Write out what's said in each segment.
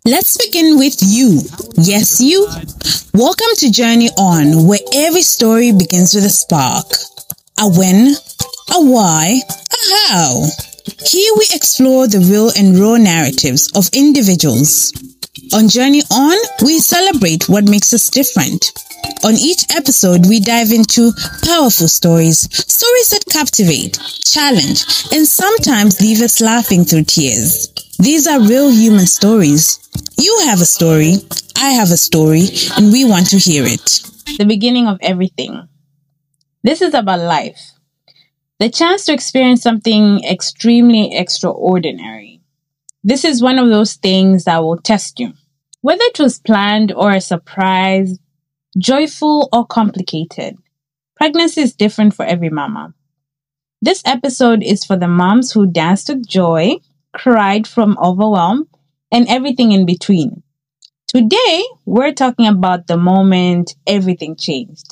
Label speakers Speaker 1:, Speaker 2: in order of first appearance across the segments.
Speaker 1: Let's begin with you. Yes, you. Welcome to Journey On, where every story begins with a spark, a when, a why, a how. Here we explore the real and raw narratives of individuals. On Journey On, we celebrate what makes us different. On each episode, we dive into powerful stories, stories that captivate, challenge, and sometimes leave us laughing through tears. These are real human stories. You have a story, I have a story, and we want to hear it. The beginning of everything. This is about life. The chance to experience something extremely extraordinary. This is one of those things that will test you. Whether it was planned or a surprise, joyful or complicated, pregnancy is different for every mama. This episode is for the moms who danced with joy, cried from overwhelm, and everything in between. Today, we're talking about the moment everything changed.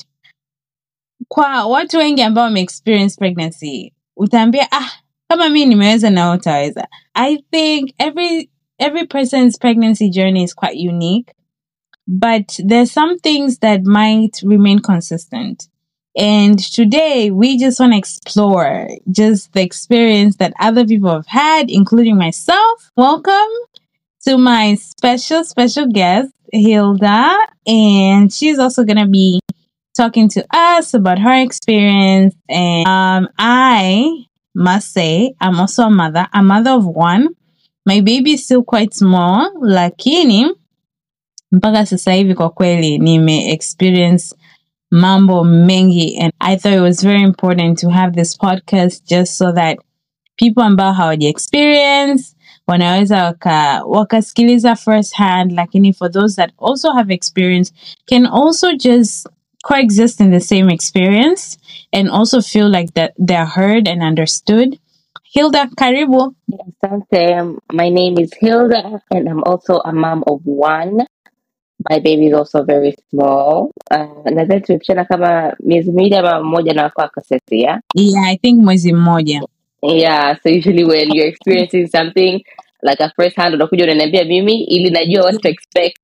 Speaker 1: Kwa watu wengi ambao wameexperience pregnancy, utaambia ah, kama mi nimeweza na wewe utaweza. I think every every person's pregnancy journey is quite unique, but there's some things that might remain consistent. And today we just want to explore just the experience that other people have had, including myself. Welcome to my special, special guest, Hilda. And she's also going to be talking to us about her experience. And um, I must say, I'm also a mother, a mother of one. My baby is still quite small, lakini mpaka sasa hivi kwa kweli nime experience mambo mengi and I thought it was very important to have this podcast just so that people ambao hawaja experience wanaweza waka, wakasikiliza first hand lakini for those that also have experience can also just coexist in the same experience and also feel like that they're heard and understood hilda karibu
Speaker 2: Asante. My name is Hilda, and I'm also a mom of one. My baby is also very small. Uh, nadhani tumepishana kama miezi miwili ama mmoja na wako akasesi, yeah?
Speaker 1: yeah i think mwezi mmoja
Speaker 2: Yeah, so usually when you're experiencing something like a first hand unakuja unaniambia mimi ili najua what to expect.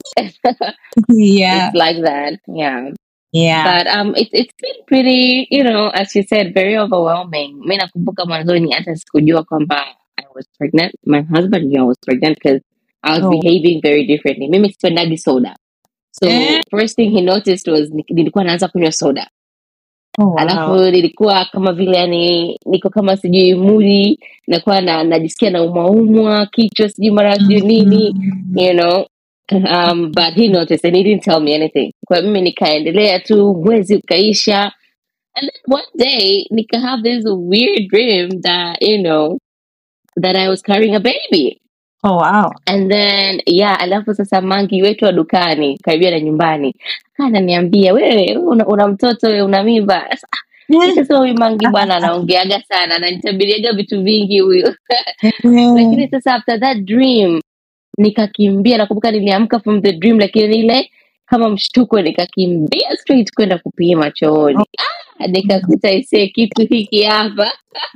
Speaker 1: yeah
Speaker 2: It's like that. Yeah.
Speaker 1: yeah
Speaker 2: But um it, it's been pretty, you know, as you said, very overwhelming. Mi nakumbuka mwanzoni hata sikujua kwamba I was pregnant. My husband knew I was pregnant because I was
Speaker 1: Oh.
Speaker 2: behaving very differently. Mimi sipendagi soda. So
Speaker 1: Eh?
Speaker 2: first thing he noticed was ni- nilikuwa naanza kunywa soda.
Speaker 1: oh, wow.
Speaker 2: Alafu nilikuwa kama vile yani niko kama sijui mudi, nakuwa na najisikia na umwaumwa, kichwa sijui mara sijui nini,
Speaker 1: Mhm.
Speaker 2: you know. Um, but he noticed and he didn't tell me anything. Kwa mimi nikaendelea tu, mwezi ukaisha. And then one day, nika have this weird dream that, you know, that I was carrying a baby.
Speaker 1: oh wow
Speaker 2: And then, yeah, alafu sasa mangi wetu wa dukani, karibia na nyumbani, kaa ananiambia, wewe, wewe una, una mtoto, wewe una mimba. Sasa, Nikasema huyu mangi bwana anaongeaga sana, ananitabiriaga vitu vingi huyu. Lakini sasa after that dream, nikakimbia, nakumbuka niliamka from the dream, lakini ile kama mshtuko, nikakimbia straight kwenda kupima chooni. Ah, nikakuta isee kitu hiki hapa.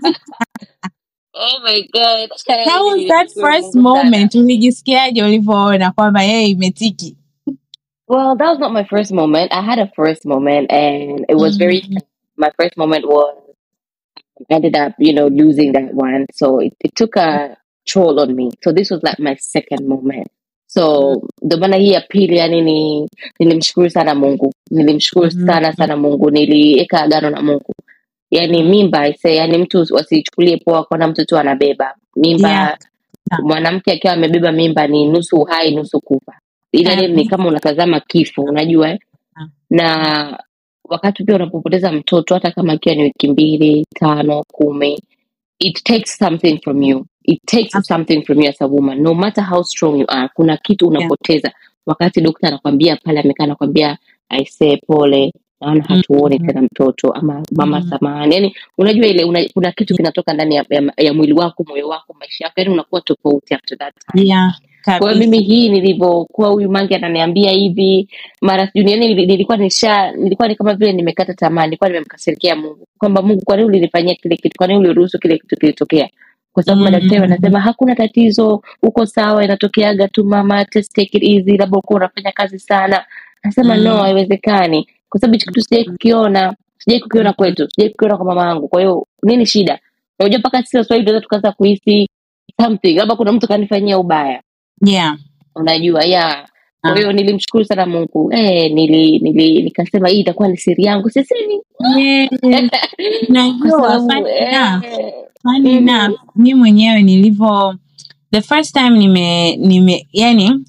Speaker 2: Oh my god.
Speaker 1: How was that
Speaker 2: Nilishukuru
Speaker 1: first
Speaker 2: Mungu sana.
Speaker 1: moment ulijisikiaje ulivyoona kwamba yeye imetiki
Speaker 2: Well, that was not my first moment. I had a first moment and it was very
Speaker 1: Mhm.
Speaker 2: my first moment was I ended up, you know, losing that one. So it, it took a toll on me. So this was like my second moment. So ndo maana hii ya pili yani ni nilimshukuru sana Mungu. Nilimshukuru
Speaker 1: Mhm.
Speaker 2: sana sana Mungu. Niliweka agano na Mungu. Yani mimba ise, yani mtu wasichukulie poa kuona mtu tu anabeba. Mimba
Speaker 1: Yeah. Yeah.
Speaker 2: mwanamke akiwa amebeba mimba ni nusu uhai nusu kufa. Ile ni
Speaker 1: Kabisa.
Speaker 2: kama unatazama kifo, unajua eh?
Speaker 1: Yeah.
Speaker 2: na wakati pia unapopoteza mtoto hata kama akiwa ni wiki mbili tano kumi it takes something from you it takes
Speaker 1: Absolutely.
Speaker 2: something from you as a woman no matter how strong you are kuna kitu unapoteza wakati dokta anakwambia pale amekaa anakwambia aisee pole naona hatuoni
Speaker 1: Mhm.
Speaker 2: tena mtoto ama mama
Speaker 1: Mhm.
Speaker 2: samahani yani unajua ile una, kuna kitu kinatoka ndani ya, ya, ya mwili wako moyo wako maisha yako yani unakuwa tofauti after that time
Speaker 1: Yeah,
Speaker 2: kwa hiyo
Speaker 1: kabisa.
Speaker 2: mimi hii nilivyokuwa huyu mangi ananiambia hivi mara sijui yani nili- nilikuwa nisha nilikuwa ni kama vile nimekata tamaa nilikuwa nimemkasirikia mungu kwamba mungu kwa nini ulinifanyia kile kitu kwa nini uliruhusu kile kitu kilitokea kwa sababu
Speaker 1: Mm.
Speaker 2: madaktari wanasema hakuna tatizo uko sawa inatokeaga tu mama just take it easy labda ukuwa unafanya kazi sana nasema
Speaker 1: Mm.
Speaker 2: no haiwezekani kwa sababu hichi kitu sijai kukiona sijai kukiona kwetu sijai kukiona kwa mama yangu kwa hiyo nini shida unajua mpaka sisi waswahili tunaweza tukaanza kuhisi something labda kuna mtu kanifanyia ubaya
Speaker 1: yeah
Speaker 2: unajua ya
Speaker 1: Ah.
Speaker 2: kwa hiyo nilimshukuru sana mungu eh, nili, nili nikasema hii itakuwa ni siri yangu sisemi
Speaker 1: Yeah.
Speaker 2: kwa
Speaker 1: najua
Speaker 2: sababu
Speaker 1: funny enough,
Speaker 2: eh,
Speaker 1: funny
Speaker 2: Mhm.
Speaker 1: enough mi mwenyewe nilivyo the first time nime nime yani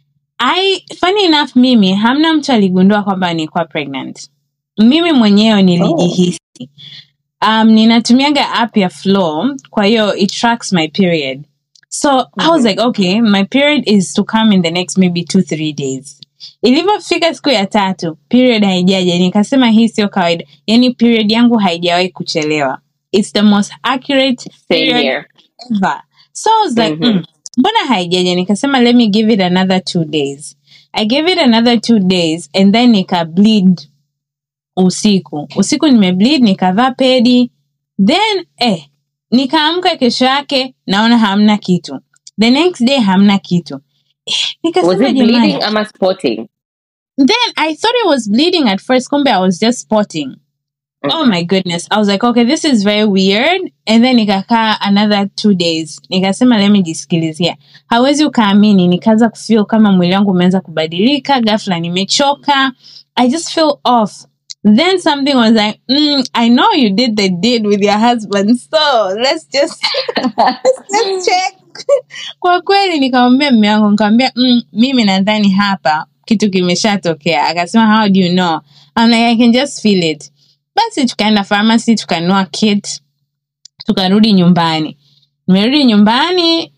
Speaker 1: I, funny enough mimi hamna mtu aligundua kwamba nilikuwa pregnant mimi mwenyewe nilijihisi um, ninatumiaga app ya flow kwa hiyo it tracks my period so i was
Speaker 2: Mhm.
Speaker 1: like okay my period is to come in the next maybe two three days ilivyofika siku ya tatu period haijaja nikasema hii sio kawaida yani period yangu haijawahi kuchelewa it's the most accurate
Speaker 2: same
Speaker 1: period
Speaker 2: here
Speaker 1: ever. So I was like,
Speaker 2: Mhm.
Speaker 1: mm, mbona haijaja? Nikasema let me give it another two days. I gave it another two days and then nika bleed usiku. Usiku nimebleed nikavaa pedi. Then eh, nikaamka kesho yake naona hamna kitu. The next day hamna kitu. Eh,
Speaker 2: was
Speaker 1: nikasema
Speaker 2: it
Speaker 1: jamani.
Speaker 2: bleeding ama spotting
Speaker 1: Then I thought it was bleeding at first, kumbe I was just spotting. Oh my goodness. I was like, okay, this is very weird. And then nikakaa another two days. Nikasema let me jisikilizia. Hawezi ukaamini, nikaanza kufeel kama mwili wangu umeanza kubadilika, ghafla nimechoka. I just feel off. Then something was like, mm, I know you did the deed with your husband, so let's just let's check. Kwa kweli nikamwambia mume wangu, nikamwambia mm, mimi nadhani hapa kitu kimeshatokea. Akasema how do you know? I'm like I can just feel it. Basi tukaenda pharmacy tukanunua kit, tukarudi nyumbani. Nimerudi nyumbani,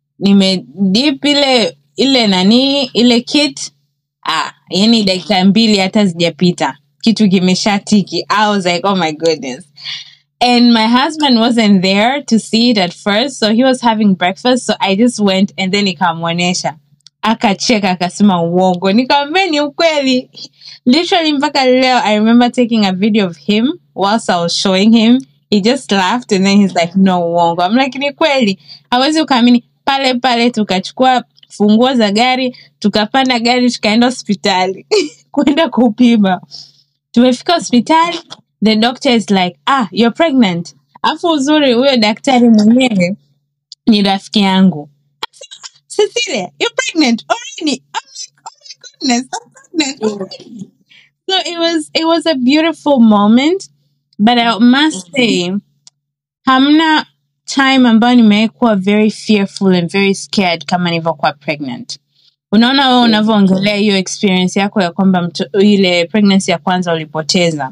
Speaker 1: nimedip ile ile nani ile kit, ah, yani dakika mbili hata zijapita kitu kimeshatiki. I was like, oh my goodness. And my husband wasn't there to see it at first, so he was having breakfast. So I just went and then nikamwonyesha, akacheka akasema uongo. Nikamwambia ni ukweli. Literally mpaka leo, I remember taking a video of him whilst I was showing him. He just laughed and then he's like, no uongo. I'm like, ni kweli. Hawezi ukaamini. Pale pale tukachukua funguo za gari, tukapanda gari, tukaenda hospitali kwenda kupima. Tumefika hospitali, the doctor is like, ah, you're pregnant. Afu uzuri huyo daktari mwenyewe ni rafiki yangu. Cecilia, you're pregnant already. I'm like, oh my goodness, I'm pregnant already. So it was it was a beautiful moment, but I must say, hamna time ambayo nimekuwa very fearful and very scared kama nilivyokuwa pregnant. Unaona wewe unavyoongelea hiyo experience yako ya kwamba mto- ile pregnancy ya kwanza ulipoteza.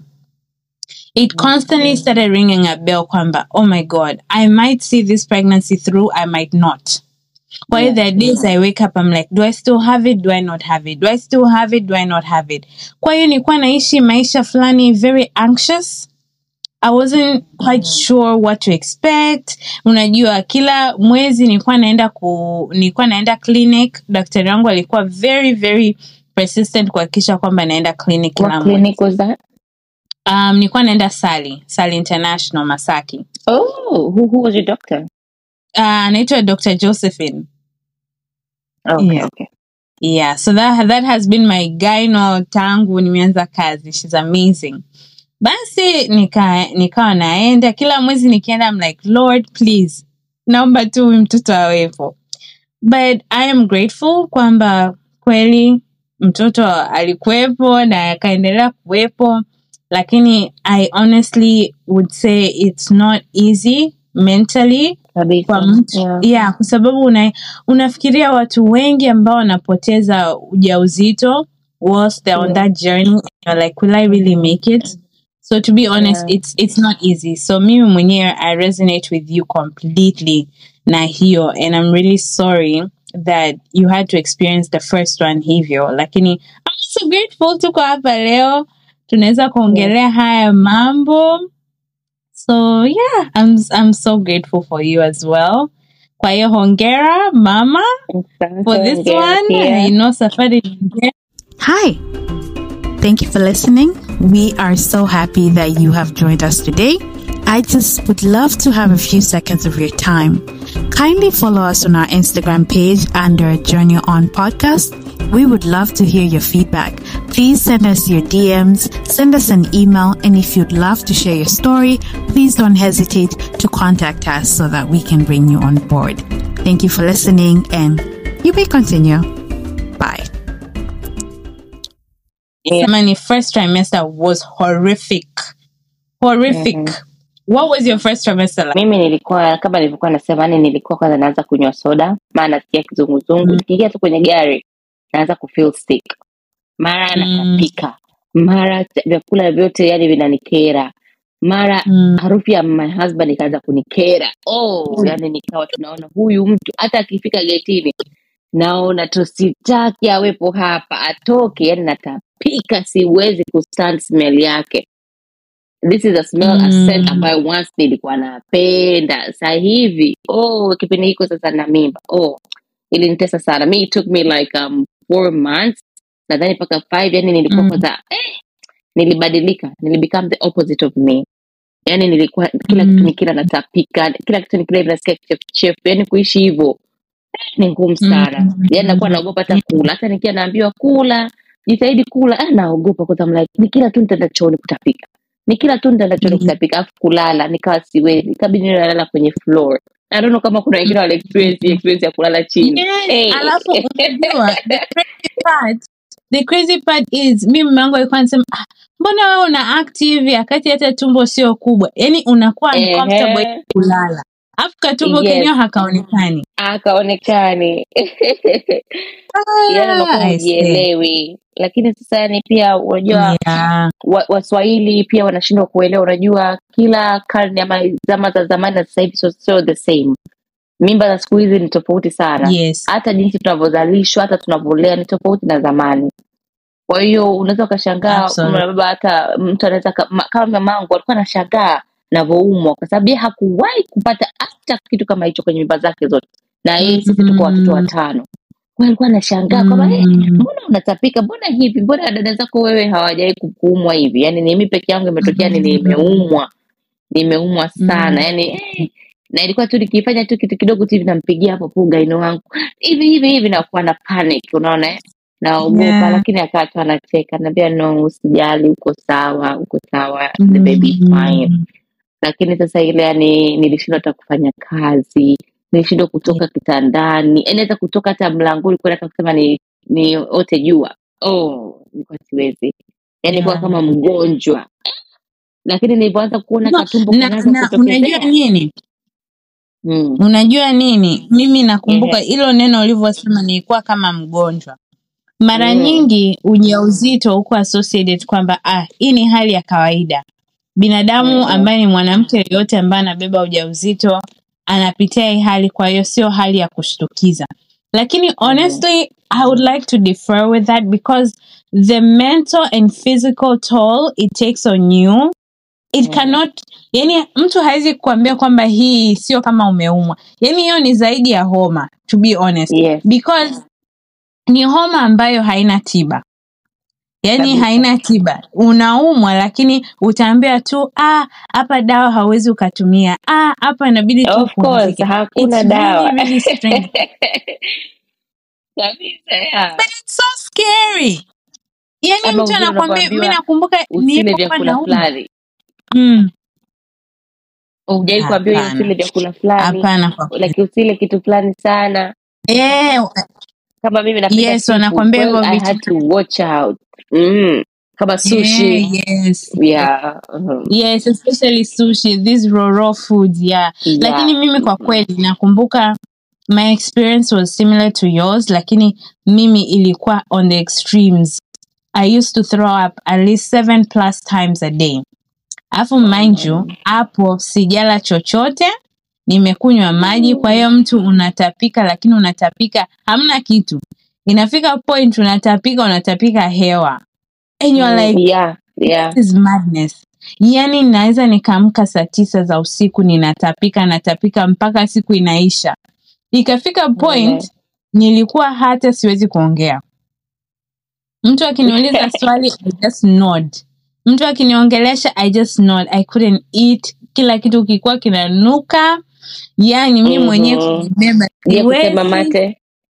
Speaker 1: It constantly started ringing a bell kwamba oh my god, I might see this pregnancy through, I might not. Kwa hiyo there are days I wake up I'm like do I still have it do I not have it do I still have it do I not have it kwa hiyo nilikuwa naishi maisha fulani very anxious I wasn't quite sure what to expect unajua kila mwezi nilikuwa naenda ku nilikuwa naenda clinic daktari wangu alikuwa very very persistent kuhakikisha kwamba naenda clinic kila
Speaker 2: what
Speaker 1: mwezi
Speaker 2: clinic was that
Speaker 1: um, nilikuwa naenda Sali Sali International Masaki
Speaker 2: oh who, who was your doctor
Speaker 1: uh, anaitwa Dr. Josephine
Speaker 2: okay
Speaker 1: Yeah.
Speaker 2: okay
Speaker 1: Yeah, so that that has been my gyno tangu nimeanza kazi. She's amazing. Basi nika nikawa naenda kila mwezi nikienda I'm like Lord please naomba tu huyu mtoto awepo. But I am grateful kwamba kweli mtoto alikuwepo na akaendelea kuwepo lakini I honestly would say it's not easy mentally
Speaker 2: kabisa
Speaker 1: kwa mtu
Speaker 2: yeah.
Speaker 1: yeah, kwa sababu una, unafikiria watu wengi ambao wanapoteza ujauzito whilst they're on
Speaker 2: Yeah.
Speaker 1: that journey and you're like will I really make it so to be honest
Speaker 2: Yeah.
Speaker 1: it's, it's not easy so mimi mwenyewe I resonate with you completely na hiyo and I'm really sorry that you had to experience the first one hivyo lakini I'm so grateful tuko hapa leo tunaweza kuongelea haya mambo So yeah, I'm I'm so grateful for you as well. Kwa hiyo hongera mama for this
Speaker 2: Hongera
Speaker 1: one.
Speaker 2: pia.
Speaker 1: You know safari ni ndefu.
Speaker 3: Hi. Thank you for listening. We are so happy that you have joined us today.
Speaker 1: I just would love to have a few seconds of your time. Kindly follow us on our Instagram page under Journey On Podcast. We would love to hear your feedback. Please send us your DMs, send us an email, and if you'd love to share your story, please don't hesitate to contact us so that we can bring you on board. Thank you for listening, and you may continue. Bye.
Speaker 2: Yeah.
Speaker 1: My first trimester was horrific. Horrific.
Speaker 2: Mhm.
Speaker 1: What was your first trimester like?
Speaker 2: mimi nilikuwa kama nilivyokuwa nasema yani nilikuwa kwanza naanza kunywa soda maana nasikia kizunguzungu
Speaker 1: Mm.
Speaker 2: nikiingia tu kwenye gari naanza kufeel sick mara
Speaker 1: Mm.
Speaker 2: natapika mara ch- vyakula vyote yani vinanikera mara
Speaker 1: Mm.
Speaker 2: harufu ya my husband ikaanza kunikera oh
Speaker 1: Mm.
Speaker 2: yani nikawa tunaona huyu mtu hata akifika getini naona tusitaki awepo hapa atoke yani natapika siwezi kustand smell yake this is a smell a
Speaker 1: Mm.
Speaker 2: scent ambayo once nilikuwa napenda saa hivi oh kipindi hiko sasa na mimba oh ilinitesa sana me it took me like um, four months nadhani mpaka five yani nilikuwa
Speaker 1: Mm.
Speaker 2: kwanza eh, nilibadilika nilibecome the opposite of me yani nilikuwa kila
Speaker 1: Mm.
Speaker 2: kitu nikila natapika kila kitu nikila hivi nasikia kichefuchefu yani kuishi hivyo eh, ni ngumu sana
Speaker 1: Mm.
Speaker 2: yani nakuwa naogopa hata kula hata nikiwa naambiwa kula jitahidi kula ah, naogopa kwa sababu like nikila tu nitaenda chooni kutapika nikila tu nitaenda chooni
Speaker 1: Mm.
Speaker 2: kutapika afu kulala nikawa siwezi ikabidi niwe nalala kwenye floor I don't know kama kuna wengine wale experience hii experience ya kulala chini
Speaker 1: Yes,
Speaker 2: Hey.
Speaker 1: alafu unajua the crazy part the crazy part is mi mume wangu alikuwa anasema ah, mbona wewe una act hivi akati hata tumbo sio kubwa yaani unakuwa
Speaker 2: Ehe.
Speaker 1: uncomfortable kulala alafu katumbo
Speaker 2: Yes.
Speaker 1: kenyewe hakaonekani
Speaker 2: akaonekani yani unakuwa
Speaker 1: Ah, I see.
Speaker 2: hujielewi lakini sasa yani pia unajua
Speaker 1: Yeah.
Speaker 2: wa, waswahili pia wanashindwa kuelewa unajua kila karne ama zama za zamani na sasa hivi sio sio the same mimba za siku hizi ni tofauti sana
Speaker 1: Yes.
Speaker 2: hata jinsi tunavyozalishwa hata tunavyolea ni tofauti na zamani kwa hiyo unaweza ukashangaa
Speaker 1: Absolutely.
Speaker 2: kama baba hata mtu anaweza ka- ma- kama mamangu alikuwa anashangaa navyoumwa kwa sababu yeye hakuwahi kupata hata kitu kama hicho kwenye mimba zake zote na yeye sisi tuko watoto
Speaker 1: Mm.
Speaker 2: watano kwa hiyo alikuwa anashangaa kwamba eh,
Speaker 1: Mm.
Speaker 2: mbona unatapika mbona hivi mbona dada zako wewe hawajawai kuumwa hivi yani ni mimi peke yangu imetokea ni nimeumwa nimeumwa sana
Speaker 1: Mm.
Speaker 2: yani eh, na ilikuwa tu nikifanya tu kitu kidogo tu hivi nampigia hapo pugaino wangu hivi hivi hivi nakuwa na panic unaona eh? naogopa
Speaker 1: Yeah.
Speaker 2: lakini akaa tu anacheka naambia no usijali uko sawa uko sawa the
Speaker 1: Mm.
Speaker 2: baby is fine lakini sasa ile yani nilishindwa hata kufanya kazi nilishindwa kutoka kitandani yani hata kutoka hata mlangoni kwenda hata kusema ni ni ote jua oh nilikuwa siwezi yani nilikuwa
Speaker 1: Yeah.
Speaker 2: kama mgonjwa lakini nilivyoanza kuona
Speaker 1: No,
Speaker 2: katumbo
Speaker 1: na,
Speaker 2: kanaanza
Speaker 1: na unajua
Speaker 2: kutokezea
Speaker 1: nini
Speaker 2: mm.
Speaker 1: unajua nini mimi nakumbuka
Speaker 2: Ehe.
Speaker 1: hilo neno ulivyosema nilikuwa kama mgonjwa mara
Speaker 2: Mm.
Speaker 1: nyingi ujauzito huko associated kwamba ah, hii ni hali ya kawaida binadamu
Speaker 2: Mhm.
Speaker 1: ambaye ni mwanamke yeyote ambaye anabeba ujauzito anapitia hii hali kwa hiyo sio hali ya kushtukiza lakini honestly i would like to defer with that because the mental and physical toll it takes on you it
Speaker 2: Mhm.
Speaker 1: cannot yani mtu hawezi kuambia kwamba hii sio kama umeumwa yani hiyo ni zaidi ya homa to be honest
Speaker 2: yes
Speaker 1: because ni homa ambayo haina tiba yaani
Speaker 2: Kabisa.
Speaker 1: haina tiba unaumwa lakini utaambia tu "Ah, hapa dawa hauwezi ukatumia "Ah, hapa inabidi tu
Speaker 2: of course
Speaker 1: upumzike."
Speaker 2: hakuna
Speaker 1: It's
Speaker 2: dawa
Speaker 1: really, really strange.
Speaker 2: kabisa yeah.
Speaker 1: But it's so scary yaani
Speaker 2: Ama
Speaker 1: mtu
Speaker 2: wengine
Speaker 1: anakwambia mi
Speaker 2: unapoambiwa
Speaker 1: nakumbuka
Speaker 2: usile
Speaker 1: nilipokuwa
Speaker 2: vyakula
Speaker 1: naumwa
Speaker 2: fulani
Speaker 1: Mm,
Speaker 2: ujai kuambiwa
Speaker 1: Hapana.
Speaker 2: usile vyakula fulani
Speaker 1: hapana kwa kweli.
Speaker 2: like usile kitu fulani sana
Speaker 1: Eh,
Speaker 2: kama mimi napenda
Speaker 1: Yes,
Speaker 2: seafood,
Speaker 1: wanakwambia
Speaker 2: well,
Speaker 1: hivyo
Speaker 2: I
Speaker 1: vitu.
Speaker 2: had to watch out mm. kama sushi
Speaker 1: yeah, yes
Speaker 2: yeah. mhm.
Speaker 1: yes especially sushi these raw raw foods yeah
Speaker 2: Yeah.
Speaker 1: lakini mimi kwa kweli nakumbuka my experience was similar to yours lakini mimi ilikuwa on the extremes i used to throw up at least seven plus times a day alafu mind you hapo sijala chochote nimekunywa maji kwa hiyo mtu unatapika lakini unatapika hamna kitu inafika point unatapika unatapika hewa and you're
Speaker 2: Mm,
Speaker 1: like
Speaker 2: yeah, yeah.
Speaker 1: This is madness yaani naweza nikaamka saa tisa za usiku ninatapika natapika mpaka siku inaisha ikafika point nilikuwa hata siwezi kuongea mtu akiniuliza swali i just nod mtu akiniongelesha i just nod i couldn't eat kila kitu kilikuwa kinanuka yani mi
Speaker 2: Mhm.
Speaker 1: mwenyewe kujibeba
Speaker 2: Je, kutema
Speaker 1: siwezi.
Speaker 2: mate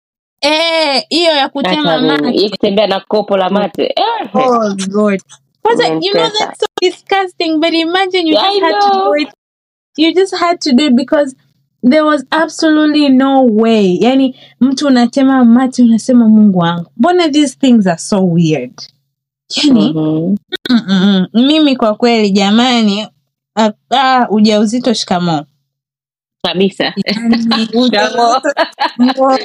Speaker 1: Eh, hiyo ya kutema
Speaker 2: hata mimi
Speaker 1: mate
Speaker 2: Hii kutembea na kopo la mate eh.
Speaker 1: Oh Lord. Kwanza, you know
Speaker 2: Umenitesa.
Speaker 1: that's so disgusting, but imagine you
Speaker 2: Yeah,
Speaker 1: just
Speaker 2: I
Speaker 1: had to
Speaker 2: know.
Speaker 1: do it. You just had to do it because there was absolutely no way. Yani mtu unatema mate unasema Mungu wangu. Mbona these things are so weird? Yani
Speaker 2: Mhm.
Speaker 1: mm, mm, mm. mimi kwa kweli jamani ah, ah, ujauzito shikamoo.
Speaker 2: kabisa
Speaker 1: Yani,
Speaker 2: Shikamoo.
Speaker 1: ujauzito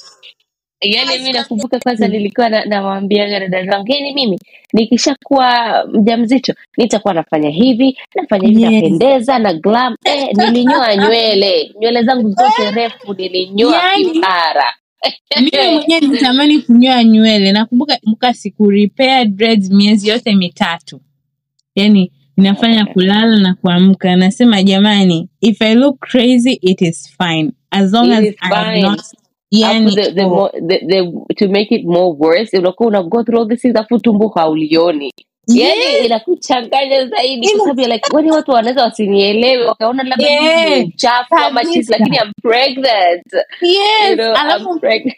Speaker 2: yaani mi nakumbuka kwanza nilikuwa na- nawaambiaga dada zangu yani mimi nikishakuwa mjamzito nitakuwa nafanya hivi nafanya hivi
Speaker 1: Yes.
Speaker 2: napendeza na glam eh, nilinyoa nywele nywele zangu zote refu nilinyoa
Speaker 1: Yaani.
Speaker 2: kipara
Speaker 1: mimi mwenyewe nitamani kunyoa nywele nakumbuka muka siku repair dreads miezi yote mitatu yani inafanya kulala na kuamka nasema jamani if i look crazy it is fine as long
Speaker 2: It
Speaker 1: as
Speaker 2: is
Speaker 1: I am
Speaker 2: fine.
Speaker 1: not
Speaker 2: Alafu
Speaker 1: yani
Speaker 2: the, the,
Speaker 1: oh,
Speaker 2: mo- the, the, to make it more worse unakuwa una go through all these things afu tumbo haulioni yani
Speaker 1: yes,
Speaker 2: inakuchanganya zaidi
Speaker 1: Ina-
Speaker 2: kwa sababu you're like wani watu wanaweza wasinielewe wakaona labda mimi
Speaker 1: Yeah,
Speaker 2: ni mchafu ama chizi
Speaker 1: kabisa.
Speaker 2: lakini I'm pregnant you
Speaker 1: yes
Speaker 2: know,
Speaker 1: alafu
Speaker 2: I'm pregnant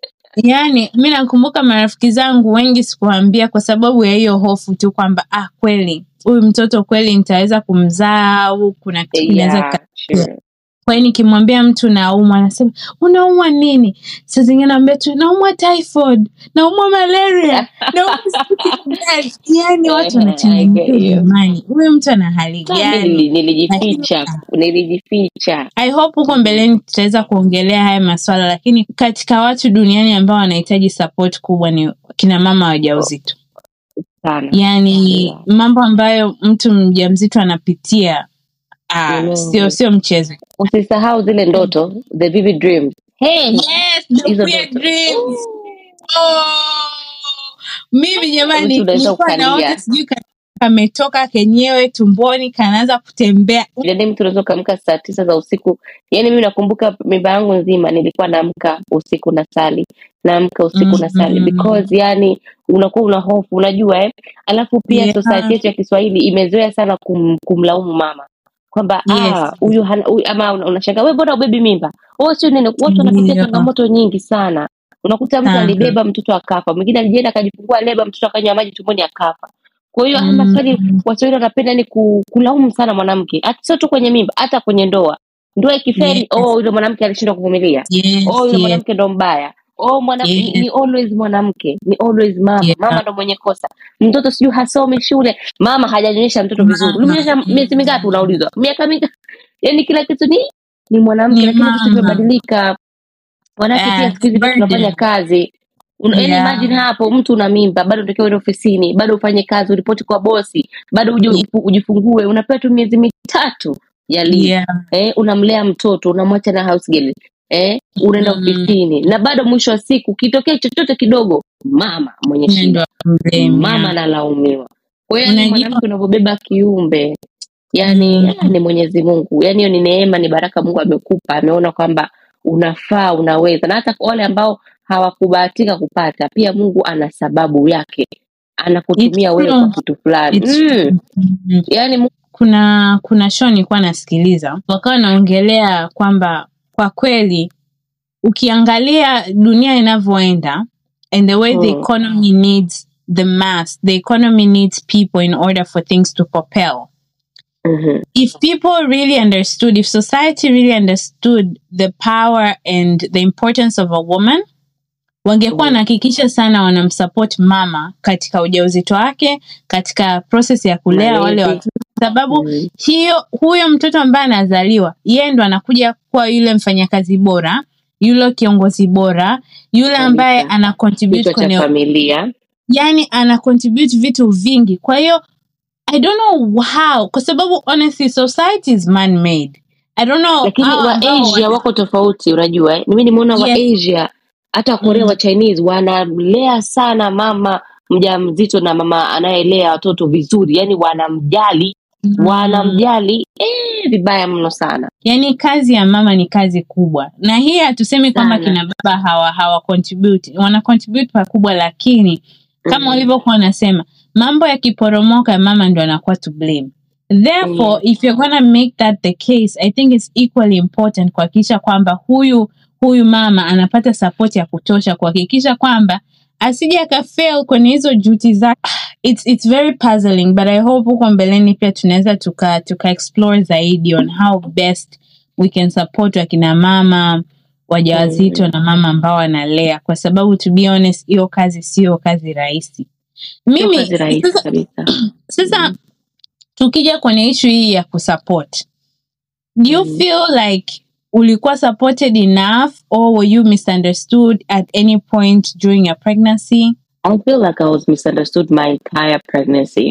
Speaker 1: yani mi nakumbuka marafiki zangu wengi sikuambia kwa sababu ya hiyo hofu tu kwamba ah kweli huyu mtoto kweli nitaweza kumzaa au kuna kitu kinaweza
Speaker 2: yeah,
Speaker 1: kika-
Speaker 2: sure.
Speaker 1: kwa hiyo nikimwambia mtu naumwa anasema unaumwa nini saa zingine naambia tu naumwa typhoid naumwa malaria naumwa sleeping bag." yani watu
Speaker 2: I get
Speaker 1: wanachanganyikiwa
Speaker 2: you.
Speaker 1: jamani huyu mtu ana hali
Speaker 2: Sa, mi
Speaker 1: gani
Speaker 2: nili- nilijificha nilijificha
Speaker 1: i hope huko mbeleni tutaweza kuongelea haya maswala lakini katika watu duniani ambao wanahitaji support kubwa ni kina mama wajauzito
Speaker 2: sana
Speaker 1: yani
Speaker 2: Yeah.
Speaker 1: mambo ambayo mtu mjamzito anapitia ah,
Speaker 2: Mm.
Speaker 1: sio sio mchezo
Speaker 2: usisahau zile ndoto the vivid dreams hey,
Speaker 1: yes, the
Speaker 2: hizo
Speaker 1: weird
Speaker 2: ndoto
Speaker 1: dreams. Oh, mimi jamani
Speaker 2: Mtu unaweza
Speaker 1: nilikuwa naota
Speaker 2: ukalia.
Speaker 1: sijui ka- kametoka kenyewe tumboni kanaanza kutembea
Speaker 2: yani mtu unaweza ukaamka saa tisa za usiku yani mimi nakumbuka mimba yangu nzima nilikuwa naamka usiku na sali naamka usiku na sali
Speaker 1: Mhm.
Speaker 2: because yani unakuwa una hofu unajua eh? alafu pia
Speaker 1: Yeah.
Speaker 2: society yetu ya kiswahili imezoea sana kum, kumlaumu mama kwamba
Speaker 1: Yes.
Speaker 2: ah, huyu hana- huyu- ama una- unashanga we mbona ubebi mimba oh sio nini watu wanapitia
Speaker 1: Yeah.
Speaker 2: changamoto nyingi sana unakuta mtu
Speaker 1: Sana.
Speaker 2: alibeba mtoto akafa mwingine alijienda akajifungua leba mtoto akanywa maji tumboni akafa kwa hiyo haya
Speaker 1: Mm.
Speaker 2: maswali waswahili wanapenda ni ku, kulaumu sana mwanamke hata sio tu kwenye mimba hata kwenye ndoa ndoa ikifeli
Speaker 1: Yes.
Speaker 2: oh yule mwanamke alishindwa kuvumilia
Speaker 1: yes,
Speaker 2: oh yule
Speaker 1: yes.
Speaker 2: mwanamke ndo mbaya oh mwanamke
Speaker 1: Yes.
Speaker 2: ni, ni always mwanamke ni always mama
Speaker 1: Yeah.
Speaker 2: mama ndo mwenye kosa mtoto sijui hasomi shule mama hajanyonyesha mtoto vizuri
Speaker 1: Mama.
Speaker 2: ulimnyonyesha miezi mingapi unaulizwa miaka mingapi yani kila kitu ni ni mwanamke
Speaker 1: Ni
Speaker 2: lakini vitu
Speaker 1: mama.
Speaker 2: vimebadilika wanawake pia
Speaker 1: Yes,
Speaker 2: siku hizi bado
Speaker 1: burden.
Speaker 2: tunafanya kazi Una- yaani
Speaker 1: Yeah.
Speaker 2: imagine hapo mtu una mimba bado unatakiwa uende ofisini bado ufanye kazi uripoti kwa bosi bado uje
Speaker 1: Yeah.
Speaker 2: ufu- ujifungue unapewa tu miezi mitatu ya leave
Speaker 1: Yeah.
Speaker 2: eh, unamlea mtoto unamwacha na house girl eh, unaenda
Speaker 1: Mm.
Speaker 2: ofisini na bado mwisho wa siku kitokea chochote kidogo mama mwenye
Speaker 1: Yeye ndo
Speaker 2: shida
Speaker 1: amblame,
Speaker 2: mama
Speaker 1: yeah.
Speaker 2: analaumiwa kwa hiyo ni
Speaker 1: Unajua-
Speaker 2: mwanamke unavyobeba kiumbe yani
Speaker 1: Mm.
Speaker 2: ah, ni mwenyezi mungu yani hiyo ni neema ni baraka mungu amekupa ameona kwamba unafaa unaweza na hata wale ambao hawakubahatika kupata pia mungu ana sababu yake anakutumia
Speaker 1: It's
Speaker 2: wewe
Speaker 1: true.
Speaker 2: kwa kitu fulani
Speaker 1: It's
Speaker 2: mm.
Speaker 1: true. Mm.
Speaker 2: yani Mungu
Speaker 1: kuna kuna show nilikuwa nasikiliza wakawa wanaongelea kwamba kwa kweli ukiangalia dunia inavyoenda and the way the
Speaker 2: Mm.
Speaker 1: economy needs the mass the economy needs people in order for things to propel
Speaker 2: Mhm.
Speaker 1: if people really understood if society really understood the power and the importance of a woman wangekuwa
Speaker 2: Mm.
Speaker 1: wanahakikisha sana wanamsupport mama katika ujauzito wake katika process ya kulea wale
Speaker 2: Malezi.
Speaker 1: watoto sababu
Speaker 2: Mm.
Speaker 1: hiyo huyo mtoto ambaye anazaliwa yeye ndo anakuja kuwa yule mfanyakazi bora yule kiongozi bora yule ambaye
Speaker 2: Kabisa.
Speaker 1: ana contribute
Speaker 2: kichwa cha
Speaker 1: kwenye
Speaker 2: familia
Speaker 1: yani ana contribute vitu vingi kwa hiyo i don't know how kwa sababu honestly society is man made i don't know
Speaker 2: lakini
Speaker 1: how
Speaker 2: wa
Speaker 1: ambao
Speaker 2: asia
Speaker 1: wana-
Speaker 2: wako tofauti unajua eh? mimi nimeona wa
Speaker 1: Yes.
Speaker 2: asia hata korea
Speaker 1: Mm.
Speaker 2: wa chinese wanamlea sana mama mja mzito na mama anayelea watoto vizuri yani wanamjali
Speaker 1: Mm.
Speaker 2: wanamjali eh, vibaya mno sana
Speaker 1: yani kazi ya mama ni kazi kubwa na hii hatusemi kwamba
Speaker 2: Sana.
Speaker 1: kina baba hawa hawa contribute wana contribute pakubwa lakini kama
Speaker 2: Mm.
Speaker 1: ulivyokuwa unasema mambo yakiporomoka mama ndo anakuwa to blame therefore if you're gonna make that the case i think it's equally important kuhakikisha kwamba huyu huyu mama anapata support ya kutosha kuhakikisha kwamba asije akafail kwenye hizo juti zake it's, it's very puzzling but i hope huko mbeleni pia tunaweza tuka, tuka explore zaidi on how best we can support wakina mama wajawazito na mama ambao wanalea kwa sababu to be honest hiyo kazi sio kazi rahisi
Speaker 2: Sio
Speaker 1: mimi
Speaker 2: kazi rahisi
Speaker 1: sasa,
Speaker 2: kabisa.
Speaker 1: sasa tukija kwenye ishu hii ya kusupport do you
Speaker 2: Mhm.
Speaker 1: feel like ulikuwa supported enough or were you misunderstood at any point during your pregnancy
Speaker 2: I feel like I was misunderstood my entire pregnancy.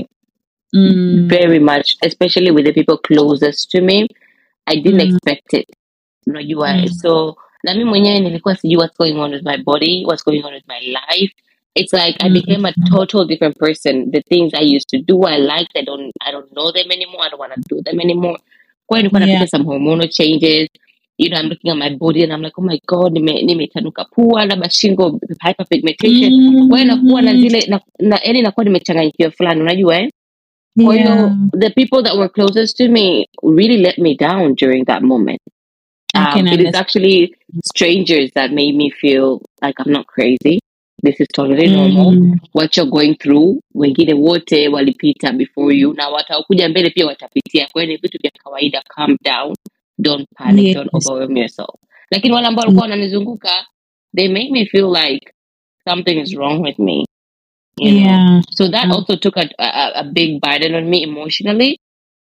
Speaker 1: mm.
Speaker 2: very much, especially with the people closest to me. I didn't
Speaker 1: Mm.
Speaker 2: expect it. Unajua,
Speaker 1: Mm.
Speaker 2: so na mi mwenyewe nilikuwa sijui what's going on with my body, what's going on with my life. It's like I
Speaker 1: Mm.
Speaker 2: became a total different person. The things I used to do, I liked. I don't, I don't know them anymore. I don't want to do them anymore. Kwa hiyo nilikuwa
Speaker 1: Yeah.
Speaker 2: napita some hormonal changes. You know, I'm looking at my body and I'm like, oh my god, nime nimetanuka pua, labda shingo, hyperpigmentation. Kwa hiyo nakuwa na zile na, na yani nakuwa nimechanganyikiwa fulani, unajua eh? Kwa hiyo
Speaker 1: Yeah.
Speaker 2: the people that were closest to me really let me down during that moment.
Speaker 1: I
Speaker 2: Um,
Speaker 1: can
Speaker 2: it is
Speaker 1: understand.
Speaker 2: actually strangers that made me feel like I'm not crazy. This is totally normal.
Speaker 1: Mm.
Speaker 2: What you're going through, wengine wote walipita before you na watakuja mbele pia watapitia. Kwa hiyo ni vitu vya kawaida. Calm down. Don't panic.
Speaker 1: Yes.
Speaker 2: Don't overwhelm yourself. Lakini wale ambao walikuwa wananizunguka, they make me feel like something is wrong with me. You know?
Speaker 1: Yeah.
Speaker 2: So that
Speaker 1: Mm.
Speaker 2: also took a, a, a big burden on me emotionally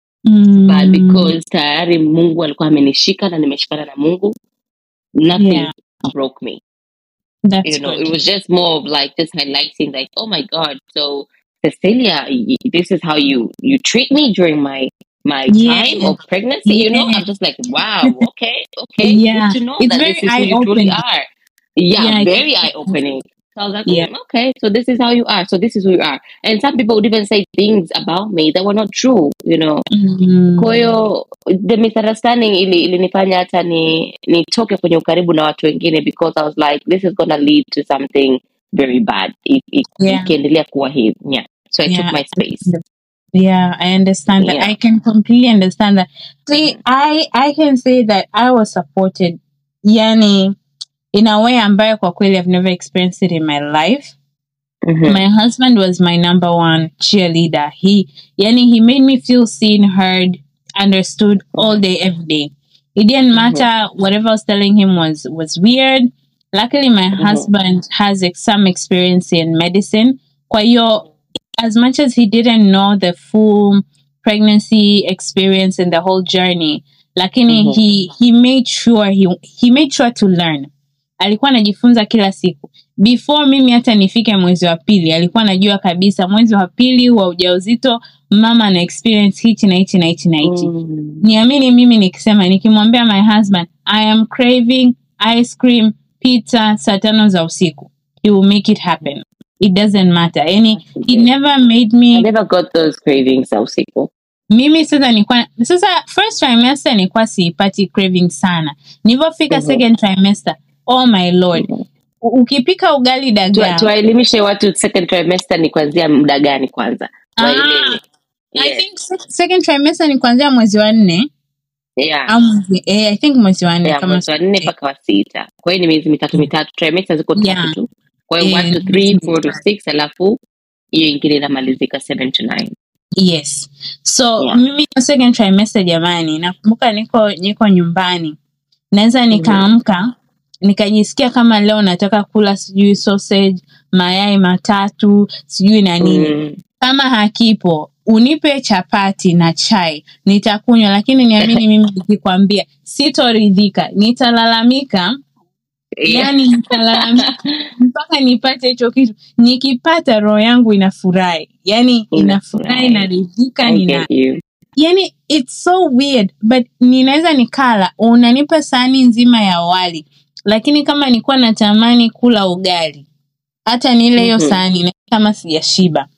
Speaker 1: Mm.
Speaker 2: but because tayari mungu alikuwa amenishika na nimeshikana na mungu nothing
Speaker 1: Yeah.
Speaker 2: broke me
Speaker 1: That's
Speaker 2: you know
Speaker 1: good.
Speaker 2: it was just more of like just highlighting like oh my god so cecilia y- this is how you you treat me during my my
Speaker 1: Yeah.
Speaker 2: time of pregnancy you know
Speaker 1: Yeah.
Speaker 2: i'm just like wow okay okay
Speaker 1: Yeah.
Speaker 2: good to know
Speaker 1: It's
Speaker 2: that
Speaker 1: very
Speaker 2: this is who you truly
Speaker 1: eye-opening.
Speaker 2: are yeah,
Speaker 1: Yeah, it's-
Speaker 2: very eye-opening so i was like
Speaker 1: Yeah.
Speaker 2: "Mm, okay so this is how you are so this is who you are and some people would even say things about me that were not true you know
Speaker 1: Mm.
Speaker 2: kwa hiyo the misunderstanding ili ilinifanya hata ni nitoke kwenye ukaribu na watu wengine because i was like this is gonna lead to something very bad i- i-
Speaker 1: Yeah.
Speaker 2: ikiendelea kuwa hivi yeah so i
Speaker 1: Yeah.
Speaker 2: took my space
Speaker 1: Yeah, I understand that.
Speaker 2: Yeah.
Speaker 1: I can completely understand that. See, I I can say that I was supported, yani, in a way ambayo kwa kweli I've never experienced it in my life.
Speaker 2: Mhm.
Speaker 1: My husband was my number one cheerleader. He, yani, he made me feel seen, heard, understood all day, every day. It didn't matter. Whatever I was telling him was was weird. Luckily, my husband has ex- some experience in medicine. Kwa hiyo, as much as he didn't know the full pregnancy experience and the whole journey, lakini
Speaker 2: Mhm.
Speaker 1: he he made sure he he made sure to learn. Alikuwa anajifunza kila siku. Before mimi hata nifike mwezi wa pili, alikuwa anajua kabisa mwezi wa pili wa ujauzito mama ana experience hichi na hichi na hichi na hichi.
Speaker 2: Mm.
Speaker 1: Niamini mimi nikisema nikimwambia my husband I am craving ice cream pizza saa tano za usiku. He will make it happen. It doesn't matter. Yani he never made
Speaker 2: I
Speaker 1: me
Speaker 2: never got those cravings za usiku
Speaker 1: mimi sasa nilikuwa sasa first trimester nilikuwa siipati craving sana nilivyofika
Speaker 2: Mhm.
Speaker 1: second trimester oh my lord U- ukipika ugali
Speaker 2: Tu-
Speaker 1: dagaa
Speaker 2: tuwaelimishe watu second trimester ni kuanzia muda gani kwanza
Speaker 1: Ah,
Speaker 2: waelewe
Speaker 1: I
Speaker 2: Yes.
Speaker 1: think se- second trimester ni kuanzia mwezi wa nne
Speaker 2: yeah.
Speaker 1: au mwezi eh, I think mwezi wa nne
Speaker 2: Yeah,
Speaker 1: kama
Speaker 2: mwezi wa nne mpaka wa sita kwa hiyo ni miezi mitatu mitatu trimester ziko
Speaker 1: Yeah.
Speaker 2: tatu tu kwa hiyo
Speaker 1: Eh,
Speaker 2: one to
Speaker 1: ni
Speaker 2: three
Speaker 1: miezi
Speaker 2: four to
Speaker 1: mitatu.
Speaker 2: six alafu hiyo ingine inamalizika seven to nine
Speaker 1: yes so
Speaker 2: Yeah.
Speaker 1: mimi hiyo second trimester jamani nakumbuka niko niko nyumbani naweza nikaamka nikajisikia kama leo nataka kula sijui sausage mayai matatu sijui na nini
Speaker 2: Mm.
Speaker 1: kama hakipo unipe chapati na chai nitakunywa lakini niamini mimi nikikwambia sitoridhika nitalalamika
Speaker 2: Yeah.
Speaker 1: yani nitalalamika mpaka nipate hicho kitu nikipata roho yangu inafurahi yani inafurahi
Speaker 2: Inafurahi.
Speaker 1: naridhika
Speaker 2: I
Speaker 1: nina
Speaker 2: get you.
Speaker 1: yani it's so weird but ninaweza nikala unanipa sahani nzima ya wali lakini kama nilikuwa natamani kula ugali hata nile hiyo
Speaker 2: Mhm.
Speaker 1: sahani na kama sijashiba